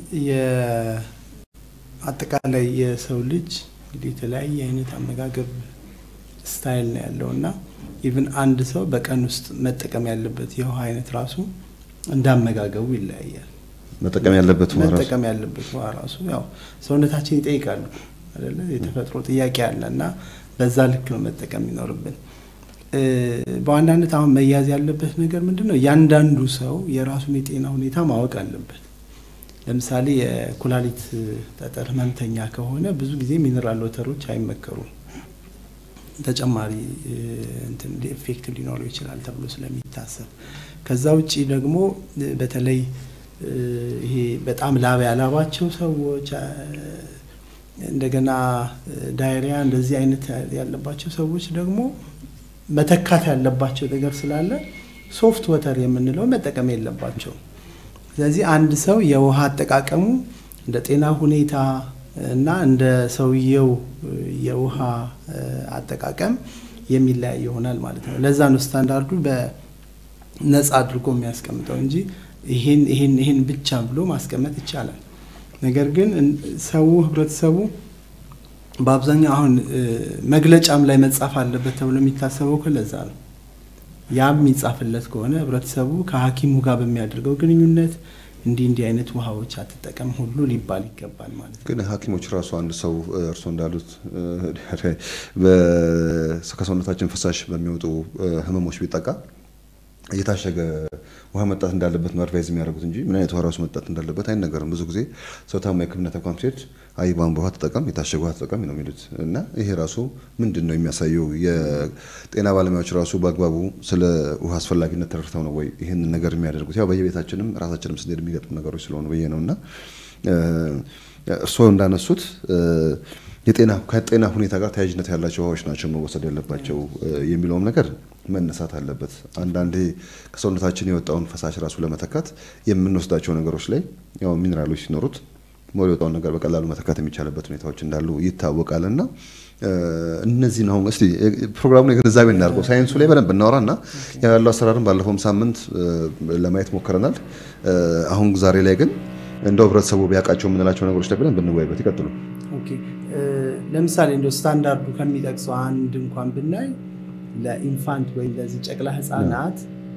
አጠቃላይ የሰው ልጅ እንግዲህ የተለያየ አይነት አመጋገብ ስታይል ነው ያለው እና ኢቭን አንድ ሰው በቀን ውስጥ መጠቀም ያለበት የውሃ አይነት ራሱ እንዳመጋገቡ ይለያያል። መጠቀም ያለበት ውሃ ራሱ መጠቀም ያለበት ውሃ ራሱ ያው ሰውነታችን ይጠይቃሉ። አይደለ? የተፈጥሮ ጥያቄ አለ እና በዛ ልክ ነው መጠቀም የሚኖርብን። በዋናነት አሁን መያዝ ያለበት ነገር ምንድን ነው? እያንዳንዱ ሰው የራሱን የጤና ሁኔታ ማወቅ አለበት። ለምሳሌ የኩላሊት ጠጠር ህመምተኛ ከሆነ ብዙ ጊዜ ሚነራል ወተሮች አይመከሩም። ተጨማሪ እንትን ኢፌክት ሊኖረው ይችላል ተብሎ ስለሚታሰብ ከዛ ውጭ ደግሞ በተለይ ይሄ በጣም ላብ ያላባቸው ሰዎች እንደገና ዳይሪያ እንደዚህ አይነት ያለባቸው ሰዎች ደግሞ መተካት ያለባቸው ነገር ስላለ ሶፍት ወተር የምንለው መጠቀም የለባቸው። ስለዚህ አንድ ሰው የውሃ አጠቃቀሙ እንደ ጤና ሁኔታ እና እንደ ሰውየው የውሃ አጠቃቀም የሚለያይ ይሆናል ማለት ነው። ለዛ ነው ስታንዳርዱ በነጻ አድርጎ የሚያስቀምጠው እንጂ ይሄን ይሄን ይሄን ብቻ ብሎ ማስቀመጥ ይቻላል። ነገር ግን ሰው ህብረተሰቡ በአብዛኛው አሁን መግለጫም ላይ መጻፍ አለበት ተብሎ የሚታሰበው ከለዛ ነው። ያም የሚጻፍለት ከሆነ ህብረተሰቡ ከሐኪሙ ጋር በሚያደርገው ግንኙነት እንዲህ እንዲህ አይነት ውሃዎች አትጠቀም ሁሉ ሊባል ይገባል ማለት ነው። ግን ሐኪሞች ራሱ አንድ ሰው እርስዎ እንዳሉት ከሰውነታችን ፈሳሽ በሚወጡ ህመሞች ቢጠቃ እየታሸገ ውሃ መጣት እንዳለበት ነው አድቫይዝ የሚያደርጉት እንጂ ምን አይነት ውሃ ራሱ መጣት እንዳለበት አይነገርም። ብዙ ጊዜ ሰው ታማ የሕክምና ተቋም ሲሄድ አይ ቧንቧ ውሃ ተጠቀም፣ የታሸገ ውሃ ተጠቀም ነው የሚሉት እና ይሄ ራሱ ምንድን ነው የሚያሳየው? የጤና ባለሙያዎች ራሱ በአግባቡ ስለ ውሃ አስፈላጊነት ተረድተው ነው ወይ ይህንን ነገር የሚያደርጉት? ያው በየቤታችንም ራሳችንም ስንሄድ የሚገጥሙ ነገሮች ስለሆኑ ብዬ ነው እና እርስዎ እንዳነሱት የጤና ከጤና ሁኔታ ጋር ተያያዥነት ያላቸው ውሃዎች ናቸው መወሰድ ያለባቸው የሚለውም ነገር መነሳት አለበት። አንዳንዴ ከሰውነታችን የወጣውን ፈሳሽ ራሱ ለመተካት የምንወስዳቸው ነገሮች ላይ ያው ሚኔራሎች ሲኖሩት ሞር የወጣውን ነገር በቀላሉ መተካት የሚቻልበት ሁኔታዎች እንዳሉ ይታወቃል እና እነዚህን አሁን እስቲ ፕሮግራሙን የግንዛቤ እናድርገው። ሳይንሱ ላይ በደንብ እናወራ እና ያለው አሰራርን ባለፈውም ሳምንት ለማየት ሞክረናል። አሁን ዛሬ ላይ ግን እንደው ህብረተሰቡ ቢያውቃቸው የምንላቸው ነገሮች ላይ በደንብ እንወያይበት። ይቀጥሉ። ኦኬ ለምሳሌ እንደ ስታንዳርዱ ከሚጠቅሰው አንድ እንኳን ብናይ ለኢንፋንት ወይም ለዚህ ጨቅላ ህፃናት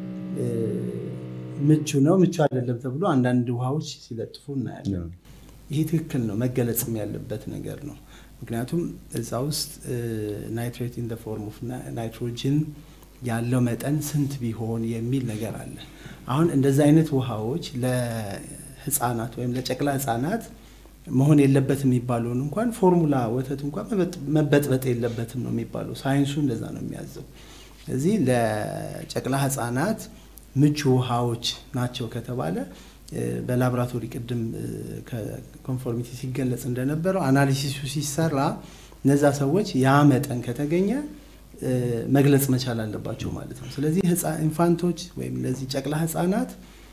ምቹ ነው ምቹ አይደለም ተብሎ አንዳንድ ውሃዎች ሲለጥፉ እናያለን። ይሄ ትክክል ነው፣ መገለጽም ያለበት ነገር ነው። ምክንያቱም እዛ ውስጥ ናይትሬት ኢን ፎርም ኦፍ ናይትሮጅን ያለው መጠን ስንት ቢሆን የሚል ነገር አለ። አሁን እንደዚህ አይነት ውሃዎች ለህፃናት ወይም ለጨቅላ ህፃናት መሆን የለበትም የሚባለውን እንኳን ፎርሙላ ወተት እንኳን መበጥበጥ የለበትም ነው የሚባለው። ሳይንሱ እንደዛ ነው የሚያዘው። ስለዚህ ለጨቅላ ህጻናት ምቹ ውሃዎች ናቸው ከተባለ በላቦራቶሪ ቅድም ከኮንፎርሚቲ ሲገለጽ እንደነበረው አናሊሲሱ ሲሰራ እነዛ ሰዎች ያ መጠን ከተገኘ መግለጽ መቻል አለባቸው ማለት ነው። ስለዚህ ኢንፋንቶች ወይም እነዚህ ጨቅላ ህጻናት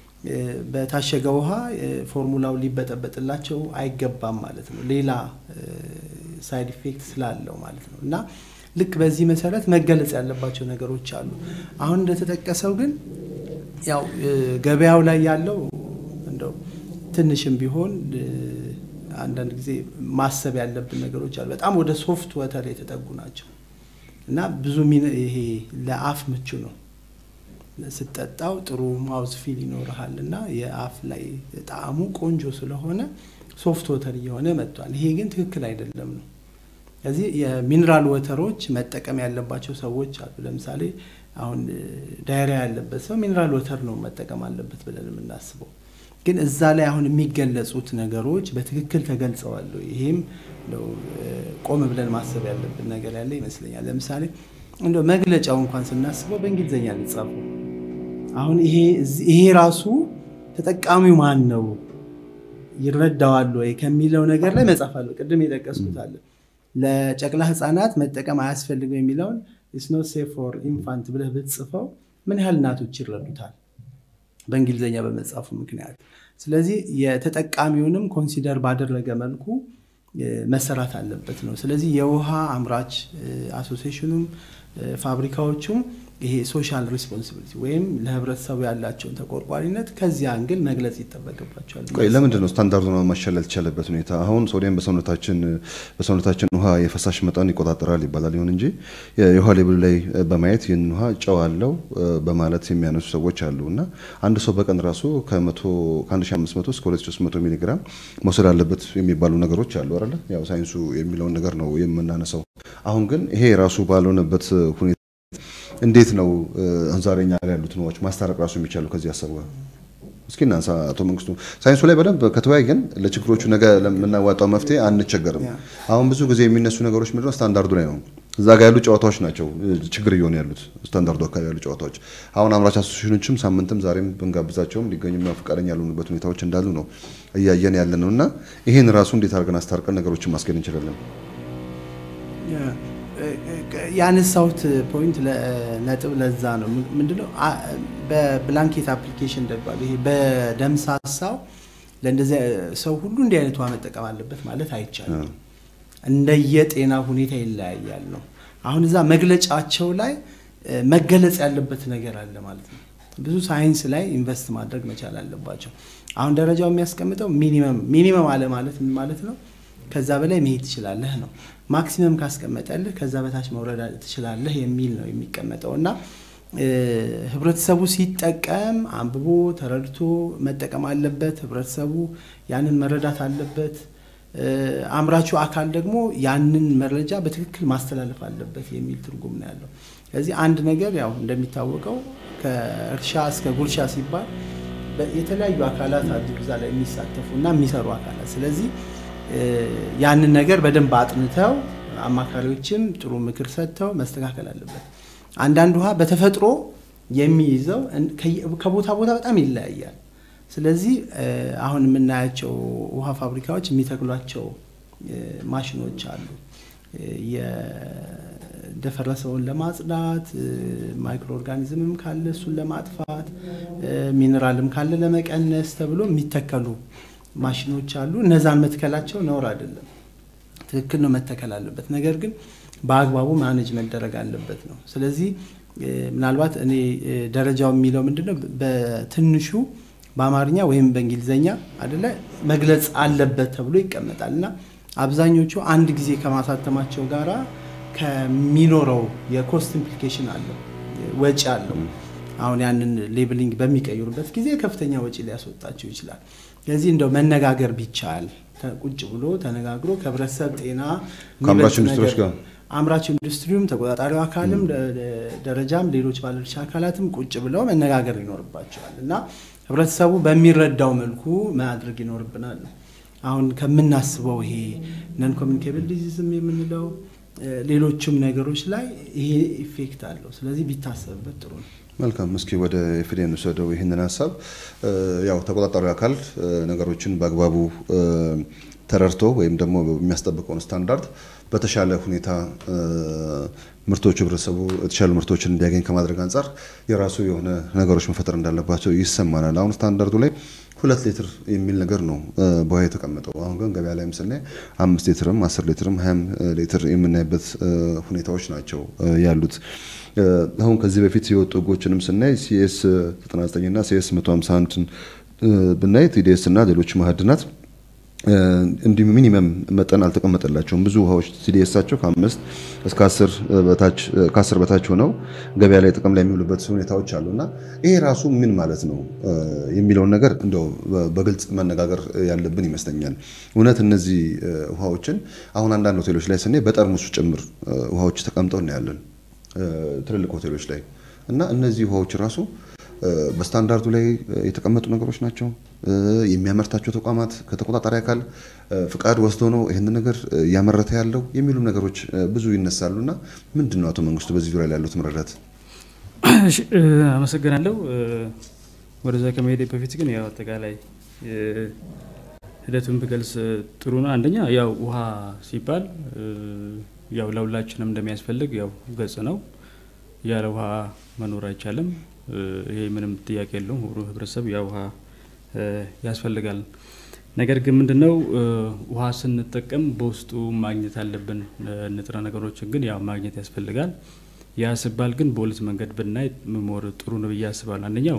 በታሸገ ውሃ ፎርሙላው ሊበጠበጥላቸው አይገባም ማለት ነው። ሌላ ሳይድ ኢፌክት ስላለው ማለት ነው እና ልክ በዚህ መሰረት መገለጽ ያለባቸው ነገሮች አሉ። አሁን እንደተጠቀሰው ግን ያው ገበያው ላይ ያለው እንደው ትንሽም ቢሆን አንዳንድ ጊዜ ማሰብ ያለብን ነገሮች አሉ። በጣም ወደ ሶፍት ወተር የተጠጉ ናቸው እና ብዙ ይሄ ለአፍ ምቹ ነው ስጠጣው ጥሩ ማውዝ ፊል ይኖርሃል እና የአፍ ላይ ጣዕሙ ቆንጆ ስለሆነ ሶፍት ወተር እየሆነ መጥቷል። ይሄ ግን ትክክል አይደለም ነው። ስለዚህ የሚኒራል ወተሮች መጠቀም ያለባቸው ሰዎች አሉ። ለምሳሌ አሁን ዳይሪያ ያለበት ሰው ሚኒራል ወተር ነው መጠቀም አለበት ብለን የምናስበው፣ ግን እዛ ላይ አሁን የሚገለጹት ነገሮች በትክክል ተገልጸዋል። ይሄም ቆም ብለን ማሰብ ያለብን ነገር ያለ ይመስለኛል። ለምሳሌ እንደ መግለጫው እንኳን ስናስበው በእንግሊዝኛ ሊጻፉ አሁን ይሄ ይሄ ራሱ ተጠቃሚው ማን ነው ይረዳዋል ወይ ከሚለው ነገር ላይ መጻፍ አለው። ቅድም የጠቀስኩት አለ ለጨቅላ ህፃናት መጠቀም አያስፈልግም የሚለውን ኢትስ ኖት ሴፍ ፎር ኢንፋንት ብለህ ብትጽፈው ምን ያህል እናቶች ይረዱታል በእንግሊዝኛ በመጻፉ ምክንያት። ስለዚህ የተጠቃሚውንም ኮንሲደር ባደረገ መልኩ መሰራት አለበት ነው። ስለዚህ የውሃ አምራች አሶሲሽኑም ፋብሪካዎቹም ይሄ ሶሻል ሪስፖንሲቢሊቲ ወይም ለህብረተሰቡ ያላቸውን ተቆርቋሪነት ከዚህ አንግል መግለጽ ይጠበቅባቸዋል። ቆይ ለምንድን ነው ስታንዳርዱን ማሻሻል ያልተቻለበት ሁኔታ? አሁን ሶዲየም በሰውነታችን በሰውነታችን ውሃ የፈሳሽ መጠን ይቆጣጠራል ይባላል። ይሁን እንጂ የውሃ ሌብሉ ላይ በማየት ይህን ውሃ ጨው አለው በማለት የሚያነሱ ሰዎች አሉ እና አንድ ሰው በቀን ራሱ ከ1500 እስከ 2300 ሚሊ ግራም መውሰድ አለበት የሚባሉ ነገሮች አሉ አይደለ? ያው ሳይንሱ የሚለውን ነገር ነው የምናነሳው። አሁን ግን ይሄ ራሱ ባልሆነበት ሁኔታ እንዴት ነው ዛሬ እኛ ጋር ያሉትን ውሃዎች ማስታረቅ ራሱ የሚቻለው ከዚህ ሀሳብ ጋር? እስኪ እናንሳ። አቶ መንግስቱ ሳይንሱ ላይ በደንብ ከተወያየን ለችግሮቹ ነገ ለምናዋጣው መፍትሄ አንቸገርም። አሁን ብዙ ጊዜ የሚነሱ ነገሮች ምንድነው ስታንዳርዱ ላይ ነው። እዛ ጋር ያሉ ጨዋታዎች ናቸው ችግር እየሆኑ ያሉት ስታንዳርዱ አካባቢ ያሉ ጨዋታዎች። አሁን አምራች አሶሴሽኖችም ሳምንትም ዛሬም ብንጋብዛቸውም ሊገኙ ፈቃደኛ ያልሆኑበት ሁኔታዎች እንዳሉ ነው እያየን ያለ ነው እና ይህን ራሱ እንዴት አድርገን አስታርቀን ነገሮችን ማስገድ እንችላለን? ያነሳሁት ፖይንት ነጥብ ለዛ ነው። ምንድነው በብላንኬት አፕሊኬሽን ደባል ይሄ በደምሳሳው ለእንደዚህ ሰው ሁሉ እንዲህ አይነት ውሃ መጠቀም አለበት ማለት አይቻልም። እንደየጤና ሁኔታ ይለያያል ነው። አሁን እዛ መግለጫቸው ላይ መገለጽ ያለበት ነገር አለ ማለት ነው። ብዙ ሳይንስ ላይ ኢንቨስት ማድረግ መቻል አለባቸው። አሁን ደረጃው የሚያስቀምጠው ሚኒመም ሚኒመም አለ ማለት ምን ማለት ነው? ከዛ በላይ መሄድ ትችላለህ ነው። ማክሲመም ካስቀመጠልህ ከዛ በታች መውረድ ትችላለህ የሚል ነው የሚቀመጠው እና ህብረተሰቡ ሲጠቀም አንብቦ ተረድቶ መጠቀም አለበት። ህብረተሰቡ ያንን መረዳት አለበት። አምራቹ አካል ደግሞ ያንን መረጃ በትክክል ማስተላለፍ አለበት የሚል ትርጉም ነው ያለው። ስለዚህ አንድ ነገር ያው እንደሚታወቀው ከእርሻ እስከ ጉርሻ ሲባል የተለያዩ አካላት አሉ እዛ ላይ የሚሳተፉ እና የሚሰሩ አካላት ስለዚህ ያንን ነገር በደንብ አጥንተው አማካሪዎችም ጥሩ ምክር ሰጥተው መስተካከል አለበት። አንዳንድ ውሃ በተፈጥሮ የሚይዘው ከቦታ ቦታ በጣም ይለያያል። ስለዚህ አሁን የምናያቸው ውሃ ፋብሪካዎች የሚተክሏቸው ማሽኖች አሉ። የደፈረሰውን ለማጽዳት፣ ማይክሮ ኦርጋኒዝምም ካለ እሱን ለማጥፋት፣ ሚኔራልም ካለ ለመቀነስ ተብሎ የሚተከሉ ማሽኖች አሉ። እነዛን መትከላቸው ነውር አይደለም፣ ትክክል ነው፣ መተከል አለበት። ነገር ግን በአግባቡ ማኔጅ መደረግ አለበት ነው። ስለዚህ ምናልባት እኔ ደረጃው የሚለው ምንድነው በትንሹ በአማርኛ ወይም በእንግሊዝኛ አደለ መግለጽ አለበት ተብሎ ይቀመጣል እና አብዛኞቹ አንድ ጊዜ ከማሳተማቸው ጋራ ከሚኖረው የኮስት ኢምፕሊኬሽን አለው ወጪ አለው። አሁን ያንን ሌብሊንግ በሚቀይሩበት ጊዜ ከፍተኛ ወጪ ሊያስወጣቸው ይችላል። ስለዚህ እንደው መነጋገር ቢቻል ቁጭ ብሎ ተነጋግሮ ከህብረተሰብ ጤና ከአምራች ኢንዱስትሪዎች ጋር አምራች ኢንዱስትሪውም ተቆጣጣሪው አካልም ደረጃም ሌሎች ባለድርሻ አካላትም ቁጭ ብለው መነጋገር ይኖርባቸዋል እና ህብረተሰቡ በሚረዳው መልኩ ማድረግ ይኖርብናል። አሁን ከምናስበው ይሄ ነን ኮሚኒኬብል ዲዚዝም የምንለው ሌሎችም ነገሮች ላይ ይሄ ኢፌክት አለው። ስለዚህ ቢታሰብበት ጥሩ ነው። መልካም። እስኪ ወደ ኤፍዲ እንውሰደው ይህንን ሀሳብ። ያው ተቆጣጣሪ አካል ነገሮችን በአግባቡ ተረድቶ ወይም ደግሞ የሚያስጠብቀውን ስታንዳርድ በተሻለ ሁኔታ ምርቶቹ ህብረተሰቡ የተሻሉ ምርቶችን እንዲያገኝ ከማድረግ አንጻር የራሱ የሆነ ነገሮች መፈጠር እንዳለባቸው ይሰማናል። አሁን ስታንዳርዱ ላይ ሁለት ሊትር የሚል ነገር ነው በውሃ የተቀመጠው። አሁን ግን ገበያ ላይም ስናይ አምስት ሊትርም አስር ሊትርም ሀያም ሊትር የምናይበት ሁኔታዎች ናቸው ያሉት። አሁን ከዚህ በፊት የወጡ ህጎችንም ስናይ ሲኤስ 99 እና ሲኤስ 151 ብናይ ቲዲኤስ እና ሌሎች ማዕድናት እንዲሁ ሚኒመም መጠን አልተቀመጠላቸውም። ብዙ ውሃዎች ሲዲኤሳቸው ከአምስት እስከ ከአስር በታች ሆነው ገበያ ላይ ጥቅም ላይ የሚውሉበት ሁኔታዎች አሉ እና ይሄ ራሱ ምን ማለት ነው የሚለውን ነገር እንደው በግልጽ መነጋገር ያለብን ይመስለኛል። እውነት እነዚህ ውሃዎችን አሁን አንዳንድ ሆቴሎች ላይ ስናይ በጠርሙሱ ጭምር ውሃዎች ተቀምጠው እናያለን ትልልቅ ሆቴሎች ላይ እና እነዚህ ውሃዎች ራሱ በስታንዳርዱ ላይ የተቀመጡ ነገሮች ናቸው። የሚያመርታቸው ተቋማት ከተቆጣጣሪ አካል ፍቃድ ወስዶ ነው ይህንን ነገር እያመረተ ያለው የሚሉ ነገሮች ብዙ ይነሳሉ እና ምንድን ነው አቶ መንግስቱ በዚህ ዙሪያ ላይ ያሉት መረዳት? አመሰግናለሁ። ወደዛ ከመሄድ በፊት ግን ያው አጠቃላይ ሂደቱን ብገልጽ ጥሩ ነው። አንደኛ ያው ውሃ ሲባል ያው ለሁላችንም እንደሚያስፈልግ ያው ገጽ ነው። ያለ ውሃ መኖር አይቻልም። ይሄ ምንም ጥያቄ የለውም። ሁሉ ህብረተሰብ ያ ውሃ ያስፈልጋል። ነገር ግን ምንድነው ውሃ ስንጠቀም በውስጡ ማግኘት አለብን ንጥረ ነገሮችን ግን ያው ማግኘት ያስፈልጋል። ያ ሲባል ግን በሁለት መንገድ ብናይ ሞር ጥሩ ነው ብዬ አስባለሁ። አንደኛው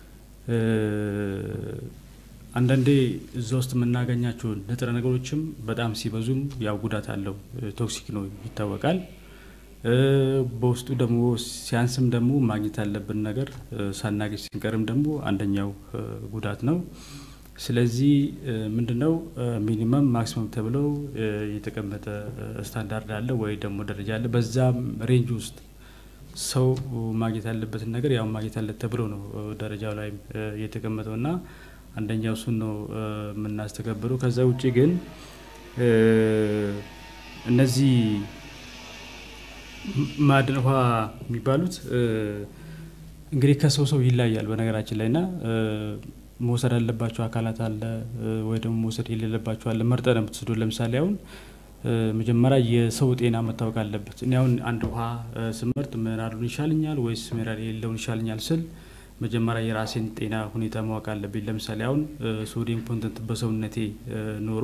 አንዳንዴ እዛ ውስጥ የምናገኛቸው ንጥረ ነገሮችም በጣም ሲበዙም ያው ጉዳት አለው፣ ቶክሲክ ነው ይታወቃል። በውስጡ ደግሞ ሲያንስም ደግሞ ማግኘት ያለብን ነገር ሳናገኝ ሲንቀርም ደግሞ አንደኛው ጉዳት ነው። ስለዚህ ምንድነው ሚኒመም ማክሲመም ተብለው የተቀመጠ ስታንዳርድ አለ ወይ ደግሞ ደረጃ አለ። በዛም ሬንጅ ውስጥ ሰው ማግኘት ያለበትን ነገር ያው ማግኘት ያለ ተብሎ ነው ደረጃው ላይ የተቀመጠው እና አንደኛው እሱን ነው የምናስተገብረው። ከዛ ውጭ ግን እነዚህ ማዕድን ውሃ የሚባሉት እንግዲህ ከሰው ሰው ይለያል በነገራችን ላይ ና መውሰድ ያለባቸው አካላት አለ ወይ ደግሞ መውሰድ የሌለባቸው አለ። መርጠ ነው የምትወስዱ። ለምሳሌ አሁን መጀመሪያ የሰው ጤና መታወቅ አለበት። እኔ አሁን አንድ ውሃ ስመርጥ ሚነራሉን ይሻልኛል ወይስ ሚነራል የሌለውን ይሻልኛል ስል መጀመሪያ የራሴን ጤና ሁኔታ ማወቅ አለብኝ። ለምሳሌ አሁን ሶዲየም ኮንተንት በሰውነቴ ኖሮ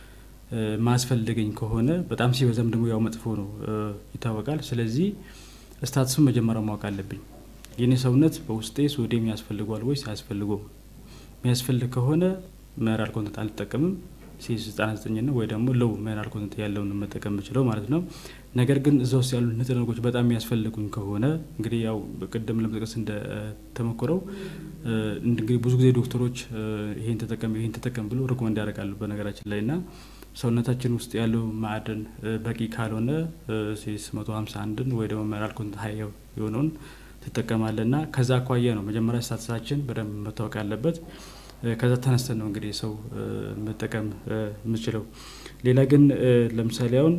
ማስፈልገኝ ከሆነ በጣም ሲበዛም ደግሞ ያው መጥፎ ነው ይታወቃል። ስለዚህ ስታትሱን መጀመሪያ ማወቅ አለብኝ። የኔ ሰውነት በውስጤ ሶዲየም ያስፈልጓል ወይስ አያስፈልገውም? የሚያስፈልግ ከሆነ ሚነራል ኮንተንት አልጠቀምም ሲ ዘጠና ዘጠኝ ነው ወይ ደግሞ ሎው ሚነራል ኮንተንት ያለውን መጠቀም የምችለው ማለት ነው። ነገር ግን እዛ ውስጥ ያሉ ንጥረ ነገሮች በጣም የሚያስፈልጉኝ ከሆነ እንግዲህ ያው ቅድም ለመጥቀስ እንደተሞክረው እንግዲህ ብዙ ጊዜ ዶክተሮች ይሄን ተጠቀም ይሄን ተጠቀም ብሎ ሪኮመንድ ያደርጋሉ በነገራችን ላይ እና ሰውነታችን ውስጥ ያለው ማዕድን በቂ ካልሆነ ሴስ መቶ ሀምሳ አንድን ወይ ደግሞ ሚነራል ኮንተንት ሀይ የሆነውን ትጠቀማለ እና ከዛ አኳያ ነው መጀመሪያ ስታትሳችን በደንብ መታወቅ ያለበት። ከዛ ተነስተን ነው እንግዲህ ሰው መጠቀም የምችለው። ሌላ ግን ለምሳሌ አሁን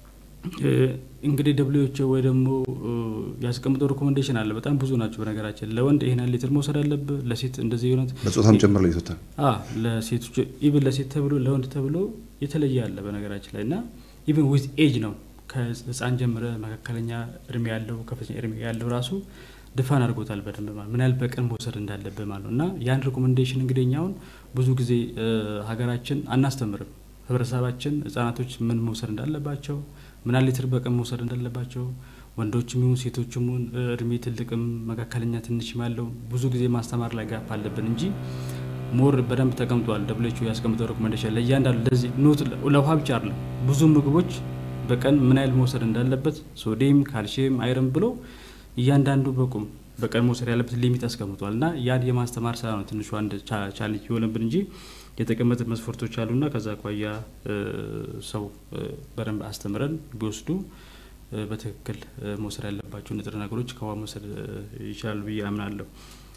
እንግዲህ ደብሊዎች ወይ ደግሞ ያስቀምጠው ሪኮሜንዴሽን አለ። በጣም ብዙ ናቸው በነገራችን። ለወንድ ይህን ያህል ሊትር መውሰድ አለብህ፣ ለሴት እንደዚህ የሆነት በጾታም ጭምር ለይቶታል። ለሴቶች ኢቭን ለሴት ተብሎ ለወንድ ተብሎ የተለየ አለ በነገራችን ላይ እና ኢቭን ዊዝ ኤጅ ነው ከህፃን ጀምረ መካከለኛ እድሜ ያለው ከፍተኛ እድሜ ያለው ራሱ ድፋን አድርጎታል በደንብ ማለት ምን ያህል በቀን መውሰድ እንዳለብህ ማለት ነው። እና ያን ሪኮሜንዴሽን እንግዲህ እኛውን ብዙ ጊዜ ሀገራችን አናስተምርም። ህብረተሰባችን ህጻናቶች ምን መውሰድ እንዳለባቸው ምን ያህል ሊትር በቀን መውሰድ እንዳለባቸው ወንዶችም ይሁን ሴቶችም ይሁን እድሜ ትልቅም መካከለኛ ትንሽም ያለው ብዙ ጊዜ ማስተማር ላይ ጋፕ አለብን እንጂ ሞር በደንብ ተቀምጧል። ደብሊው ያስቀምጠው ሪኮሜንዴሽን ለእያንዳንዱ ለዚህ ኖት ለውሃ ብቻ አይደለም ብዙ ምግቦች በቀን ምን ያህል መውሰድ እንዳለበት ሶዲየም፣ ካልሲየም፣ አይረን ብሎ እያንዳንዱ በቁም በቀን መውሰድ ያለበት ሊሚት አስቀምጧል እና ያን የማስተማር ስራ ነው ትንሹ አንድ ቻሌንጅ የሆነብን እንጂ የተቀመጠ መስፈርቶች አሉና ከዛ አኳያ ሰው በደንብ አስተምረን ቢወስዱ በትክክል መውሰድ ያለባቸው ንጥረ ነገሮች ከውሃ መውሰድ ይችላሉ ብዬ አምናለሁ።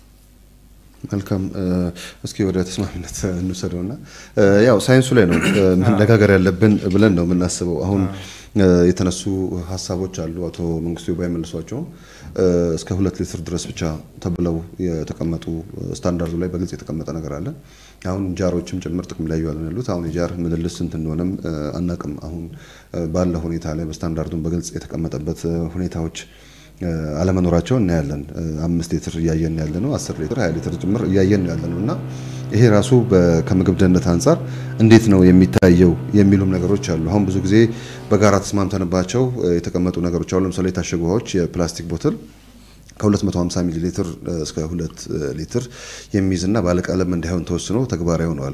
መልካም እስኪ ወደ ተስማሚነት እንውሰደው ና ያው ሳይንሱ ላይ ነው መነጋገር ያለብን ብለን ነው የምናስበው። አሁን የተነሱ ሀሳቦች አሉ። አቶ መንግስቱ ባይመልሷቸውም እስከ ሁለት ሊትር ድረስ ብቻ ተብለው የተቀመጡ ስታንዳርዱ ላይ በግልጽ የተቀመጠ ነገር አለ። አሁን ጃሮችም ጭምር ጥቅም ላይ እየዋሉ ያሉት አሁን የጃር ምልልስ ስንት እንደሆነም አናቅም። አሁን ባለ ሁኔታ ላይ በስታንዳርዱን በግልጽ የተቀመጠበት ሁኔታዎች አለመኖራቸው እናያለን። አምስት ሊትር እያየን ያለ ነው። አስር ሊትር ሀያ ሊትር ጭምር እያየን ያለ ነው እና ይሄ ራሱ ከምግብ ደህንነት አንጻር እንዴት ነው የሚታየው የሚሉም ነገሮች አሉ። አሁን ብዙ ጊዜ በጋራ ተስማምተንባቸው የተቀመጡ ነገሮች አሉ። ለምሳሌ የታሸጉ ውሃዎች የፕላስቲክ ቦትል ከ250 ሚሊ ሊትር እስከ 2 ሊትር የሚይዝና ባለቀለም እንዳይሆን ተወስኖ ተግባራዊ ሆነዋል።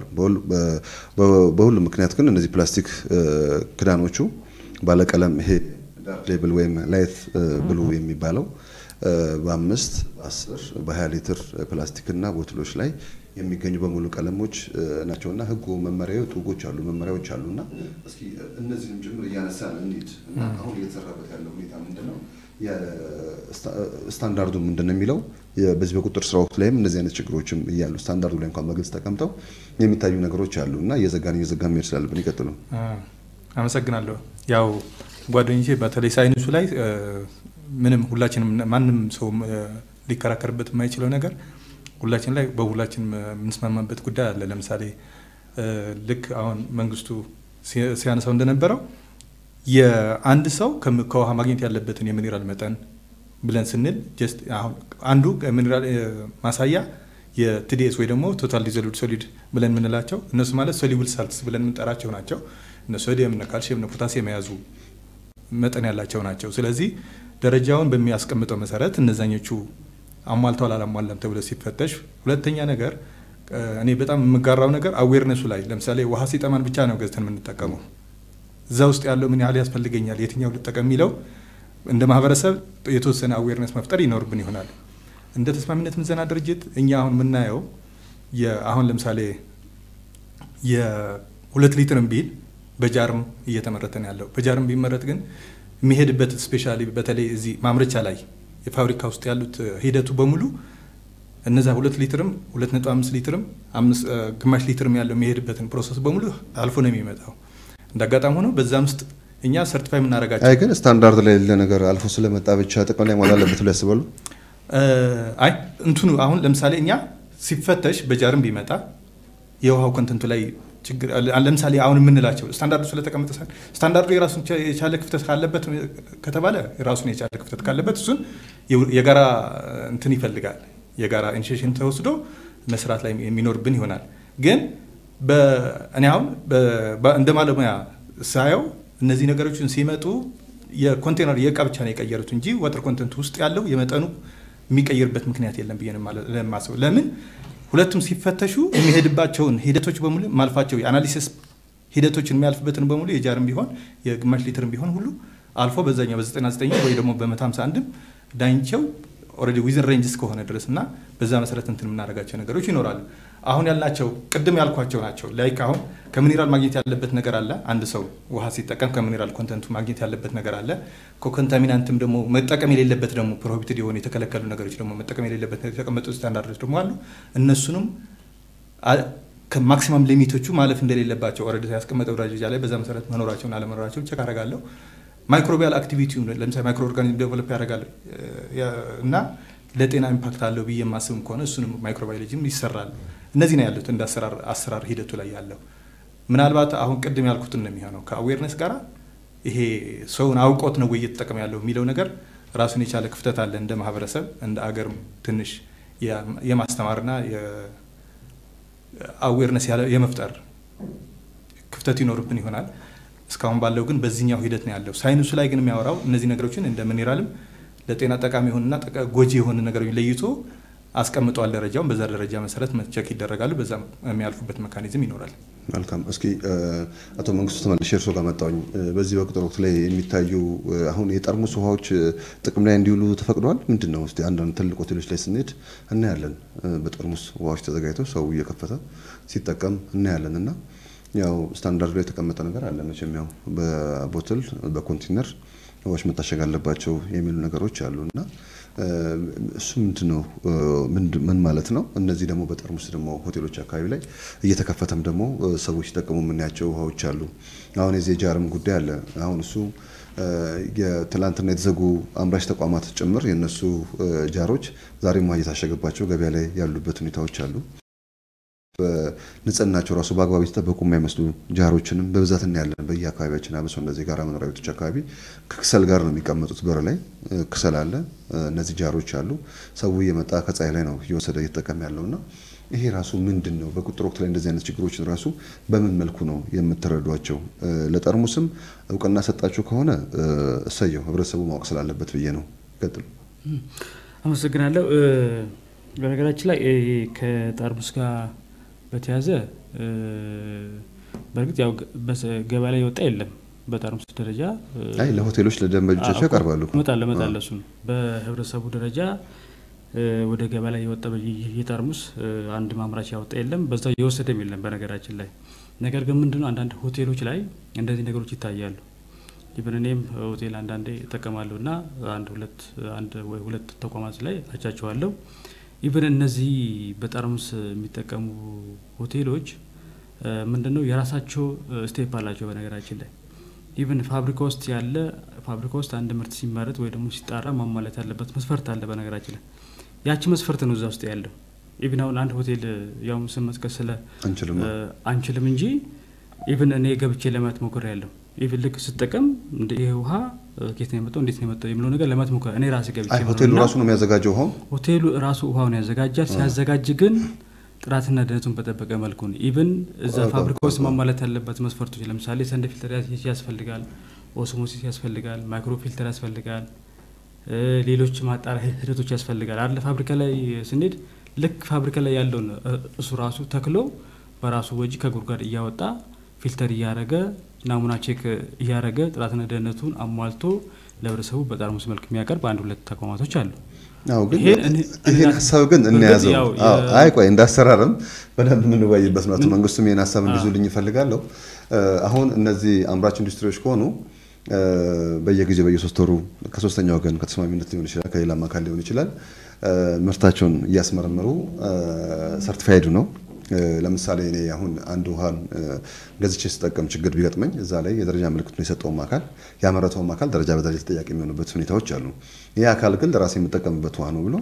በሁሉም ምክንያት ግን እነዚህ ፕላስቲክ ክዳኖቹ ባለቀለም ይሄ ሌብል ወይም ላይት ብሉ የሚባለው በአምስት በአስር በሀያ ሊትር ፕላስቲክና ቦትሎች ላይ የሚገኙ በሙሉ ቀለሞች ናቸውና ህጉ መመሪያ ጥጎች አሉ መመሪያዎች አሉና እስኪ እነዚህንም ጭምር እያነሳን እንሂድ። አሁን እየተሰራበት ያለው ሁኔታ ምንድን ነው? ስታንዳርዱ ምንድን ነው የሚለው በዚህ በቁጥር ስራዎች ላይም እነዚህ አይነት ችግሮችም እያሉ ስታንዳርዱ ላይ እንኳን በግልጽ ተቀምጠው የሚታዩ ነገሮች አሉ እና እየዘጋን እየዘጋን መሄድ ስላለብን ይቀጥሉ። አመሰግናለሁ። ያው ጓደኞቼ በተለይ ሳይንሱ ላይ ምንም ሁላችንም ማንም ሰው ሊከራከርበት የማይችለው ነገር ሁላችን ላይ በሁላችን የምንስማማበት ጉዳይ አለ። ለምሳሌ ልክ አሁን መንግስቱ ሲያነሳው እንደነበረው የአንድ ሰው ከውሃ ማግኘት ያለበትን የሚኔራል መጠን ብለን ስንል ጀስት አሁን አንዱ ሚኔራል ማሳያ የቲዲኤስ ወይ ደግሞ ቶታል ዲዞልቭድ ሶሊድ ብለን የምንላቸው እነሱ ማለት ሶሊብል ሳልትስ ብለን የምንጠራቸው ናቸው። እነ ሶዲየም፣ እነ ካልሲየም፣ እነ ፖታሲየም የያዙ መጠን ያላቸው ናቸው። ስለዚህ ደረጃውን በሚያስቀምጠው መሰረት እነዛኞቹ አሟልተዋል አላሟላም ተብሎ ሲፈተሽ፣ ሁለተኛ ነገር እኔ በጣም የምጋራው ነገር አዌርነሱ ላይ ለምሳሌ ውሃ ሲጠማን ብቻ ነው ገዝተን የምንጠቀመው። እዛ ውስጥ ያለው ምን ያህል ያስፈልገኛል፣ የትኛው ልጠቀም የሚለው እንደ ማህበረሰብ የተወሰነ አዌርነስ መፍጠር ይኖርብን ይሆናል። እንደ ተስማሚነት ምዘና ድርጅት እኛ አሁን የምናየው አሁን ለምሳሌ የሁለት ሊትርም ቢል በጃርም እየተመረተ ነው ያለው። በጃርም ቢመረት ግን የሚሄድበት ስፔሻሊ በተለይ እዚህ ማምረቻ ላይ የፋብሪካ ውስጥ ያሉት ሂደቱ በሙሉ እነዛ ሁለት ሊትርም ሁለት ነጥብ አምስት ሊትርም ግማሽ ሊትርም ያለው የሚሄድበትን ፕሮሰስ በሙሉ አልፎ ነው የሚመጣው። እንደ አጋጣሚ ሆኖ በዛም ውስጥ እኛ ሰርቲፋይ የምናደርጋቸው አይ ግን ስታንዳርድ ላይ የሌለ ነገር አልፎ ስለመጣ ብቻ ጥቅም ላይ መዋል አለበት ብሎ ያስባሉ? አይ እንትኑ አሁን ለምሳሌ እኛ ሲፈተሽ በጃርም ቢመጣ የውሃው ኮንተንቱ ላይ ችግር ለምሳሌ አሁን የምንላቸው ስታንዳርዱ ስለተቀመጠ ስታንዳርዱ የራሱን የቻለ ክፍተት ካለበት ከተባለ የራሱን የቻለ ክፍተት ካለበት እሱን የጋራ እንትን ይፈልጋል። የጋራ ኢኒሼሽን ተወስዶ መስራት ላይ የሚኖርብን ይሆናል። ግን እኔ አሁን እንደ ባለሙያ ሳየው እነዚህ ነገሮችን ሲመጡ የኮንቴነር የእቃ ብቻ ነው የቀየሩት እንጂ ዋተር ኮንተንት ውስጥ ያለው የመጠኑ የሚቀይርበት ምክንያት የለም ብዬ ለማስበው ለምን ሁለቱም ሲፈተሹ የሚሄድባቸውን ሂደቶች በሙሉ ማልፋቸው የአናሊሲስ ሂደቶችን የሚያልፍበትን በሙሉ የጃርም ቢሆን የግማሽ ሊትርም ቢሆን ሁሉ አልፎ በዛኛው በ99 ወይ ደግሞ በ151ም ዳኝቸው ኦልሬዲ ዊዝን ሬንጅ እስከሆነ ድረስ እና በዛ መሰረት እንትን የምናደርጋቸው ነገሮች ይኖራሉ። አሁን ያልናቸው ቅድም ያልኳቸው ናቸው። ላይክ አሁን ከሚኒራል ማግኘት ያለበት ነገር አለ። አንድ ሰው ውሃ ሲጠቀም ከሚኒራል ኮንተንቱ ማግኘት ያለበት ነገር አለ። ከኮንታሚናንትም ደግሞ መጠቀም የሌለበት ደግሞ ፕሮሂቢትድ የሆኑ የተከለከሉ ነገሮች ደግሞ መጠቀም የሌለበት የተቀመጡ ስታንዳርዶች ደግሞ አሉ። እነሱንም ከማክሲማም ሊሚቶቹ ማለፍ እንደሌለባቸው ኦልሬዲ ያስቀመጠው ደረጃ ላይ በዛ መሰረት መኖራቸውን አለመኖራቸውን ቸክ አደርጋለሁ። ማይክሮቢያል አክቲቪቲ ለምሳሌ ማይክሮ ኦርጋኒዝም ዴቨሎፕ ያደርጋል እና ለጤና ኢምፓክት አለው ብዬ የማስብም ከሆነ እሱንም ማይክሮባዮሎጂም ይሰራል። እነዚህ ነው ያሉት እንደ አሰራር ሂደቱ ላይ ያለው። ምናልባት አሁን ቅድም ያልኩትን ነው የሚሆነው ከአዌርነስ ጋር ይሄ ሰውን አውቆት ነው ወይ እየተጠቀመ ያለው የሚለው ነገር ራሱን የቻለ ክፍተት አለ። እንደ ማህበረሰብ እንደ አገርም ትንሽ የማስተማርና አዌርነስ የመፍጠር ክፍተት ይኖርብን ይሆናል። እስካሁን ባለው ግን በዚህኛው ሂደት ነው ያለው። ሳይንሱ ላይ ግን የሚያወራው እነዚህ ነገሮችን እንደ ሚኔራልም ለጤና ጠቃሚ የሆኑና ጎጂ የሆኑ ነገሮች ለይቶ አስቀምጧል ደረጃውን። በዛ ደረጃ መሰረት ቸክ ይደረጋሉ። በዛ የሚያልፉበት መካኒዝም ይኖራል። መልካም። እስኪ አቶ መንግስቱ ተመልሼ እርሶ ጋር መጣሁኝ። በዚህ በቅጥር ወቅት ላይ የሚታዩ አሁን የጠርሙስ ውሃዎች ጥቅም ላይ እንዲውሉ ተፈቅደዋል። ምንድን ነው እስኪ አንዳንድ ትልቅ ሆቴሎች ላይ ስንሄድ እናያለን። በጠርሙስ ውሃዎች ተዘጋጅተው ሰው እየከፈተ ሲጠቀም እናያለን እና ያው ስታንዳርዱ ላይ የተቀመጠ ነገር አለ መቼም ያው በቦትል በኮንቴነር ውሃዎች መታሸግ አለባቸው የሚሉ ነገሮች አሉ እና እሱ ምንድን ነው ምን ማለት ነው? እነዚህ ደግሞ በጠርሙስ ደግሞ ሆቴሎች አካባቢ ላይ እየተከፈተም ደግሞ ሰዎች ሲጠቀሙ የምናያቸው ውሃዎች አሉ። አሁን የዚህ ጃርም ጉዳይ አለ። አሁን እሱ የትላንትና የተዘጉ አምራች ተቋማት ጭምር የእነሱ ጃሮች ዛሬም ውሃ እየታሸገባቸው ገበያ ላይ ያሉበት ሁኔታዎች አሉ። በንጽህናቸው ራሱ በአግባብ የተጠበቁ የማይመስሉ ጃሮችንም በብዛት እናያለን በየአካባቢያችን። አብሶ እንደዚህ ጋራ መኖሪያ ቤቶች አካባቢ ከክሰል ጋር ነው የሚቀመጡት። በር ላይ ክሰል አለ፣ እነዚህ ጃሮች አሉ። ሰው እየመጣ ከፀሐይ ላይ ነው እየወሰደ እየተጠቀም ያለው እና ይሄ ራሱ ምንድን ነው? በቁጥር ወቅት ላይ እንደዚህ አይነት ችግሮችን ራሱ በምን መልኩ ነው የምትረዷቸው? ለጠርሙስም እውቅና ሰጣችሁ ከሆነ እሰየው፣ ህብረተሰቡ ማወቅ ስላለበት ብዬ ነው። ይቀጥሉ። አመሰግናለሁ። በነገራችን ላይ ከጠርሙስ ጋር በተያዘ በእርግጥ ያው ገበያ ላይ የወጣ የለም። በጠርሙስ ደረጃ አይ ለሆቴሎች ለደንበኞቻቸው ያቀርባሉ። እመጣለሁ እመጣለሁ። እሱን በህብረተሰቡ ደረጃ ወደ ገበያ ላይ የወጣ የጠርሙስ አንድ ማምራች ያወጣ የለም። በዛ የወሰደም የለም በነገራችን ላይ። ነገር ግን ምንድነው አንዳንድ ሆቴሎች ላይ እንደዚህ ነገሮች ይታያሉ። ኢቨን እኔም ሆቴል አንዳንዴ እጠቀማለሁ እና አንድ ሁለት አንድ ወይ ሁለት ተቋማት ላይ አቻቸዋለሁ። ኢቨን እነዚህ በጠርሙስ የሚጠቀሙ ሆቴሎች ምንድነው የራሳቸው ስቴፕ አላቸው። በነገራችን ላይ ኢቨን ፋብሪካ ውስጥ ያለ ፋብሪካ ውስጥ አንድ ምርት ሲመረት ወይ ደግሞ ሲጣራ ማሟላት ያለበት መስፈርት አለ። በነገራችን ላይ ያቺ መስፈርት ነው እዛ ውስጥ ያለው። ኢቨን አሁን አንድ ሆቴል ያው ስም መጥቀስ ስለ አንችልም እንጂ ኢቨን እኔ ገብቼ ለማየት ሞክሬ ያለው ኢቨን ልክ ስጠቀም ይህ ውሃ ኬት ነው የመጣው እንዴት ነው የመጣው የሚለው ነገር ለማየት ሞክሬ እኔ ራሴ ገብቼ ሆቴሉ ራሱ ነው የሚያዘጋጀው ውሃው ሆቴሉ ራሱ ውሃውን ያዘጋጃል። ሲያዘጋጅ ግን ጥራትና ደህንነቱን በጠበቀ መልኩ ነው። ኢቨን እዛ ፋብሪካ ውስጥ ማሟላት ያለበት መስፈርቶች ለምሳሌ ሰንደ ፊልተር ያስፈልጋል፣ ኦስሞሲስ ያስፈልጋል፣ ማይክሮ ፊልተር ያስፈልጋል፣ ሌሎች ማጣሪያ ሂደቶች ያስፈልጋል አለ ፋብሪካ ላይ ስንሄድ ልክ ፋብሪካ ላይ ያለውን እሱ ራሱ ተክሎ በራሱ ወጪ ከጉድጓድ እያወጣ ፊልተር እያረገ ናሙና ቼክ እያረገ ጥራትና ደህንነቱን አሟልቶ ለህብረተሰቡ በጠርሙስ መልክ የሚያቀርብ አንድ ሁለት ተቋማቶች አሉ። አዎ ግን ይህን ሀሳብ ግን እንያዘው። አይ ቆይ እንዳሰራርም በደንብ የምንወያይበት ነው። አቶ መንግስቱም ይህን ሀሳብ እንዲዙልኝ ይፈልጋለሁ። አሁን እነዚህ አምራች ኢንዱስትሪዎች ከሆኑ በየጊዜው በየሶስት ወሩ ከሶስተኛ ወገን ከተስማሚነት ሊሆን ይችላል፣ ከሌላም አካል ሊሆን ይችላል ምርታቸውን እያስመረመሩ ሰርቲፋይዱ ነው ለምሳሌ እኔ አሁን አንድ ውሃን ገዝቼ ስጠቀም ችግር ቢገጥመኝ እዛ ላይ የደረጃ ምልክቱን የሰጠውም አካል ያመረተውም አካል ደረጃ በደረጃ ተጠያቂ የሚሆኑበት ሁኔታዎች አሉ። ይህ አካል ግን ለራሴ የምጠቀምበት ውሃ ነው ብሎ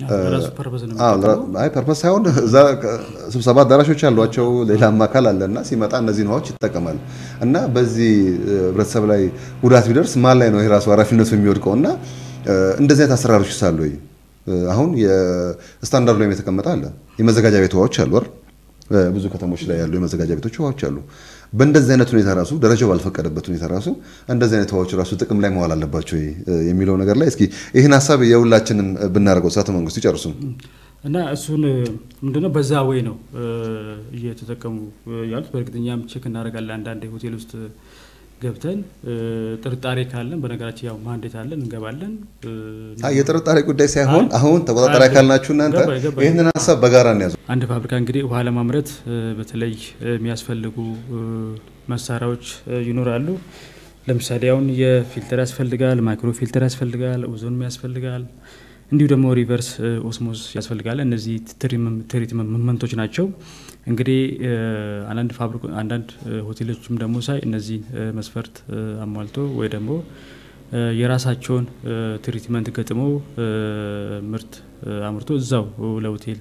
አይ ፐርፐስ ሳይሆን እዛ ስብሰባ አዳራሾች ያሏቸው ሌላም አካል አለና ሲመጣ እነዚህን ውሃዎች ይጠቀማል እና በዚህ ህብረተሰብ ላይ ጉዳት ቢደርስ ማን ላይ ነው ይህ ራሱ ኃላፊነቱ የሚወድቀው? እና እንደዚህ አይነት አሰራሮች ሳሉ አሁን የስታንዳርዱ ላይ የተቀመጠ አለ። የመዘጋጃ ቤት ውሃዎች አሉ አይደል? ብዙ ከተሞች ላይ ያሉ የመዘጋጃ ቤቶች ውሃዎች አሉ። በእንደዚህ አይነት ሁኔታ ራሱ ደረጃው ባልፈቀደበት ሁኔታ ራሱ እንደዚህ አይነት ውሃዎች ራሱ ጥቅም ላይ መዋል አለባቸው የሚለው ነገር ላይ እስኪ ይህን ሀሳብ የሁላችንም ብናደርገው ሳተ መንግስቱ ይጨርሱም እና እሱን ምንድነው በዛ ወይ ነው እየተጠቀሙ ያሉት። በእርግጠኛም ቼክ እናደርጋለን አንዳንድ ሆቴል ውስጥ ገብተን ጥርጣሬ ካለን በነገራችን ያው ማንዴት አለን እንገባለን። የጥርጣሬ ጉዳይ ሳይሆን አሁን ተቆጣጣሪ አካል ናችሁ እናንተ ይህንን ሀሳብ በጋራ እንያዙ። አንድ ፋብሪካ እንግዲህ ውሃ ለማምረት በተለይ የሚያስፈልጉ መሳሪያዎች ይኖራሉ። ለምሳሌ አሁን የፊልተር ያስፈልጋል፣ ማይክሮ ፊልተር ያስፈልጋል፣ ኦዞንም ያስፈልጋል፣ እንዲሁ ደግሞ ሪቨርስ ኦስሞስ ያስፈልጋል። እነዚህ ትሪትመንቶች ናቸው። እንግዲህ አንዳንድ ፋብሪካ አንዳንድ ሆቴሎችም ደግሞ ሳይ እነዚህን መስፈርት አሟልቶ ወይ ደግሞ የራሳቸውን ትሪትመንት ገጥሞ ምርት አምርቶ እዛው ለሆቴል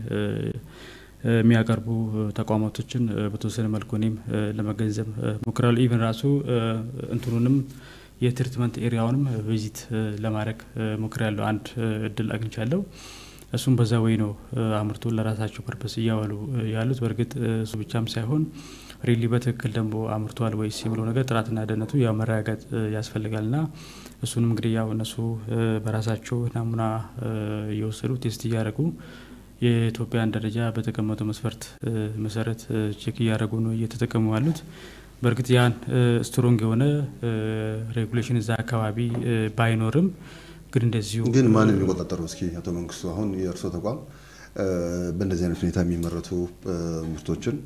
የሚያቀርቡ ተቋማቶችን በተወሰነ መልኩ እኔም ለመገንዘብ ሞክራለሁ። ኢቨን ራሱ እንትኑንም የትሪትመንት ኤሪያውንም ቪዚት ለማድረግ ሞክሬያለሁ። አንድ እድል አግኝቻለሁ። እሱም በዛ ወይ ነው አምርቶ ለራሳቸው ፐርፐስ እያዋሉ ያሉት። በእርግጥ እሱ ብቻም ሳይሆን ሪሊ በትክክል ደግሞ አምርቷል ወይስ የሚለው ነገር ጥራትና ደህንነቱ ያው መረጋገጥ ያስፈልጋልና እሱንም እንግዲህ ያው እነሱ በራሳቸው ናሙና እየወሰዱ ቴስት እያደረጉ የኢትዮጵያን ደረጃ በተቀመጠው መስፈርት መሰረት ቼክ እያደረጉ ነው እየተጠቀሙ ያሉት። በእርግጥ ያን ስትሮንግ የሆነ ሬጉሌሽን እዛ አካባቢ ባይኖርም ግን እንደዚሁ ግን ማን የሚቆጣጠሩ? እስኪ አቶ መንግስቱ አሁን የእርስዎ ተቋም በእንደዚህ አይነት ሁኔታ የሚመረቱ ምርቶችን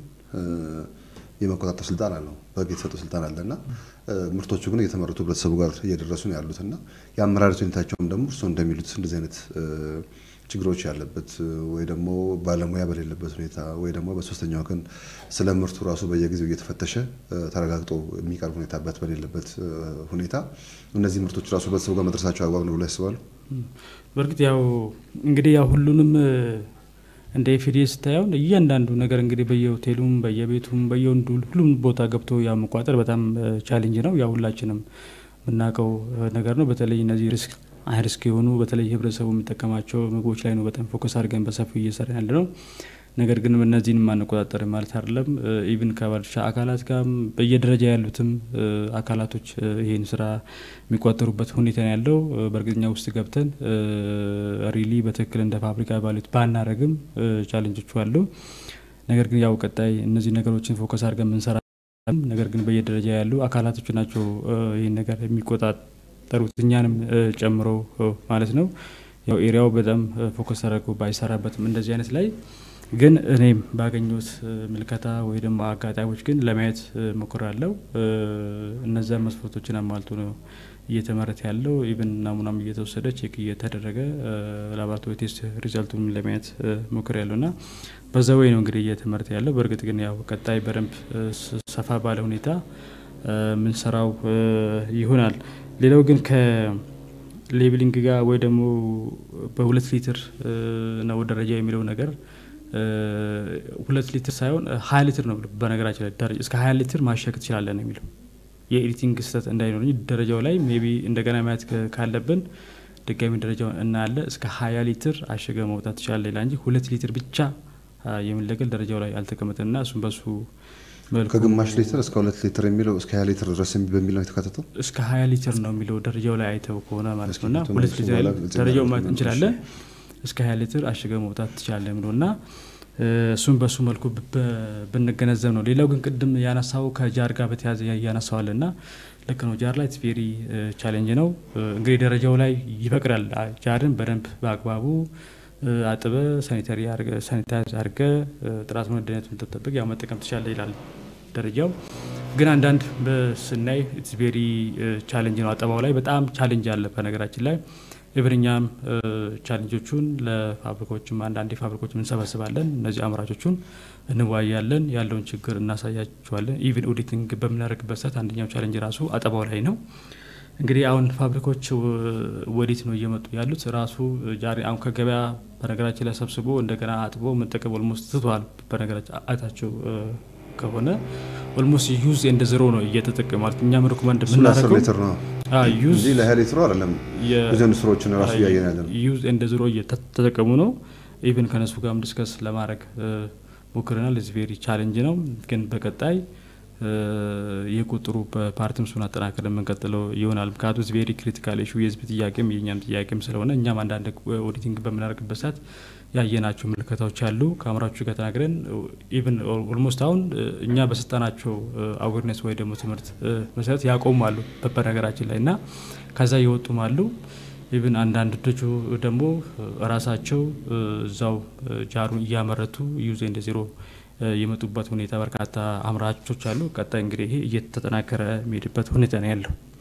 የመቆጣጠር ስልጣን አለው፣ በህግ የተሰጠው ስልጣን አለ እና ምርቶቹ ግን እየተመረቱ ህብረተሰቡ ጋር እየደረሱ ነው ያሉት እና የአመራረት ሁኔታቸውም ደግሞ እርስዎ እንደሚሉት እንደዚህ አይነት ችግሮች ያለበት ወይ ደግሞ ባለሙያ በሌለበት ሁኔታ ወይ ደግሞ በሶስተኛ ወገን ስለ ምርቱ ራሱ በየጊዜው እየተፈተሸ ተረጋግጦ የሚቀርብ ሁኔታበት በሌለበት ሁኔታ እነዚህ ምርቶች ራሱ ህብረተሰቡ ጋር መድረሳቸው አግባብ ነው ብሎ ያስባሉ? በእርግጥ ያው እንግዲህ ያው ሁሉንም እንደ ኤፍዲኤ ስታየውን እያንዳንዱ ነገር እንግዲህ በየሆቴሉም በየቤቱም በየወንዱ ሁሉም ቦታ ገብቶ ያው መቋጠር በጣም ቻሌንጅ ነው። ያው ሁላችንም የምናውቀው ነገር ነው። በተለይ እነዚህ ሪስክ ሪስክ የሆኑ በተለይ ህብረተሰቡ የሚጠቀማቸው ምግቦች ላይ ነው በጣም ፎከስ አድርገን በሰፊው እየሰራ ያለ ነው። ነገር ግን እነዚህን ማንቆጣጠር ማለት አይደለም። ኢቭን ከባለድርሻ አካላት ጋር በየደረጃ ያሉትም አካላቶች ይህን ስራ የሚቆጠሩበት ሁኔታ ነው ያለው። በእርግጠኛ ውስጥ ገብተን ሪሊ በትክክል እንደ ፋብሪካ ባሉት ባናረግም ቻሌንጆቹ አሉ። ነገር ግን ያው ቀጣይ እነዚህ ነገሮችን ፎከስ አድርገን የምንሰራ ነገር ግን በየደረጃ ያሉ አካላቶች ናቸው ይህን ነገር የሚቆጣጠሩት እኛንም ጨምሮ ማለት ነው። ያው ኤሪያው በጣም ፎከስ አድርጎ ባይሰራበትም እንደዚህ አይነት ላይ ግን እኔም ባገኘሁት ምልከታ ወይ ደግሞ አጋጣሚዎች ግን ለማየት ሞክራለሁ። እነዚያ መስፈርቶችን አሟልቶ ነው እየተመረተ ያለው። ኢቨን ናሙናም እየተወሰደ ቼክ እየተደረገ ላቦራቶሪ ቴስት ሪዛልቱን ለማየት ሞክር ያለው እና በዛ ወይ ነው እንግዲህ እየተመረተ ያለው። በእርግጥ ግን ያው ቀጣይ በደንብ ሰፋ ባለ ሁኔታ ምንሰራው ይሆናል። ሌላው ግን ከሌብሊንግ ጋር ወይ ደግሞ በሁለት ሊትር ነው ደረጃ የሚለው ነገር ሁለት ሊትር ሳይሆን ሀያ ሊትር ነው በነገራችን ላይ ደረጃ እስከ ሀያ ሊትር ማሸግ ትችላለን ነው የሚለው የኤዲቲንግ ስህተት እንዳይኖር ደረጃው ላይ ሜቢ እንደገና ማየት ካለብን ድጋሚ ደረጃውን እናያለ እስከ ሀያ ሊትር አሸገ መውጣት ትችላለ ሌላ እንጂ ሁለት ሊትር ብቻ የሚለገል ደረጃው ላይ አልተቀመጠም እና እሱም በሱ መልኩ ከግማሽ ሊትር እስከ ሁለት ሊትር የሚለው እስከ ሀያ ሊትር ድረስ በሚል ነው የተካተተው። እስከ ሀያ ሊትር ነው የሚለው ደረጃው ላይ አይተው ከሆነ ማለት እስኪ ነው እና እንትን ሁለት እሱ ሊትር በኋላ ያህል ግልጽ ደረጃው እናደርግ ማየት ነው። እንችላለን። እስከ ሀያ ሊትር አሽገ መውጣት ትችላለህ የሚለው እና እ፣ እሱን በሱ መልኩ ብ- ብ- ብንገነዘብ ነው። ሌላው ግን ቅድም ያነሳው ከጃር ጋር በተያያዘ ያነሳዋል እና ልክ ነው። ጃር ላይ ቬሪ ቻሌንጅ ነው እ፣ እንግዲህ ደረጃው ላይ ይፈቅዳል። አ- ጃርን በደንብ በአግባቡ እ፣ አጥበ ሳኒታሪ ሳኒታይዝ አድርገ እ፣ ጥራቱን ደህንነቱን ተጠብቅ ያው መጠቀም ትችላለህ ይላል ደረጃው ግን አንዳንድ በስናይ ኢትስ ቬሪ ቻሌንጅ ነው። አጠባው ላይ በጣም ቻሌንጅ አለ። በነገራችን ላይ እብርኛም ቻሌንጆቹን ለፋብሪካዎችም አንዳንዴ ፋብሪካዎችም እንሰበስባለን። እነዚህ አምራቾቹን እንወያያለን፣ ያለውን ችግር እናሳያቸዋለን። ኢቭን ኦዲቲንግ በምናደርግበት ሰዓት አንደኛው ቻሌንጅ ራሱ አጠባው ላይ ነው። እንግዲህ አሁን ፋብሪካዎች ወዴት ነው እየመጡ ያሉት? ራሱ ጃሪ አሁን ከገበያ በነገራችን ላይ ሰብስቦ እንደገና አጥቦ መጠቀም ኦልሞስት ትቷል። በነገራችን አይታቸው ከሆነ ኦልሞስት ዩዝ እንደ ዜሮ ነው እየተጠቀሙ ማለት እኛም ሪኮመንድ እሱ ለአስር የምናደርገው ሊትር ነው ዩዝ እንጂ ለሀያ ሊትሩ አይደለም። ብዙ ኢንዱስትሪዎችን ራሱ እያየን ያለ ነው። ዩዝ እንደ ዜሮ እየተጠቀሙ ነው። ኢቭን ከነሱ ጋርም ዲስከስ ለማድረግ ሞክረናል። ዚ ቬሪ ቻሌንጅ ነው፣ ግን በቀጣይ የቁጥሩ በፓርቲም እሱን አጠናከር የምንቀጥለው ይሆናል። ምክንያቱም ዚ ቬሪ ክሪቲካል ኢሹ የህዝብ ጥያቄም የእኛም ጥያቄም ስለሆነ እኛም አንዳንድ ኦዲቲንግ በምናደርግበት ሰዓት ያየናቸው ምልከታዎች አሉ። ከአምራቾቹ ጋር ተናግረን ኢቭን ኦልሞስት አሁን እኛ በሰጠናቸው አዌርነስ ወይ ደግሞ ትምህርት መሰረት ያቆሙ አሉ በነገራችን ላይ እና ከዛ የወጡም አሉ። ኢቭን አንዳንዶቹ ደግሞ ራሳቸው እዛው ጃሩን እያመረቱ ዩዝ እንደ ዜሮ የመጡበት ሁኔታ በርካታ አምራቾች አሉ። ቀጣይ እንግዲህ ይሄ እየተጠናከረ የሚሄድበት ሁኔታ ነው ያለው።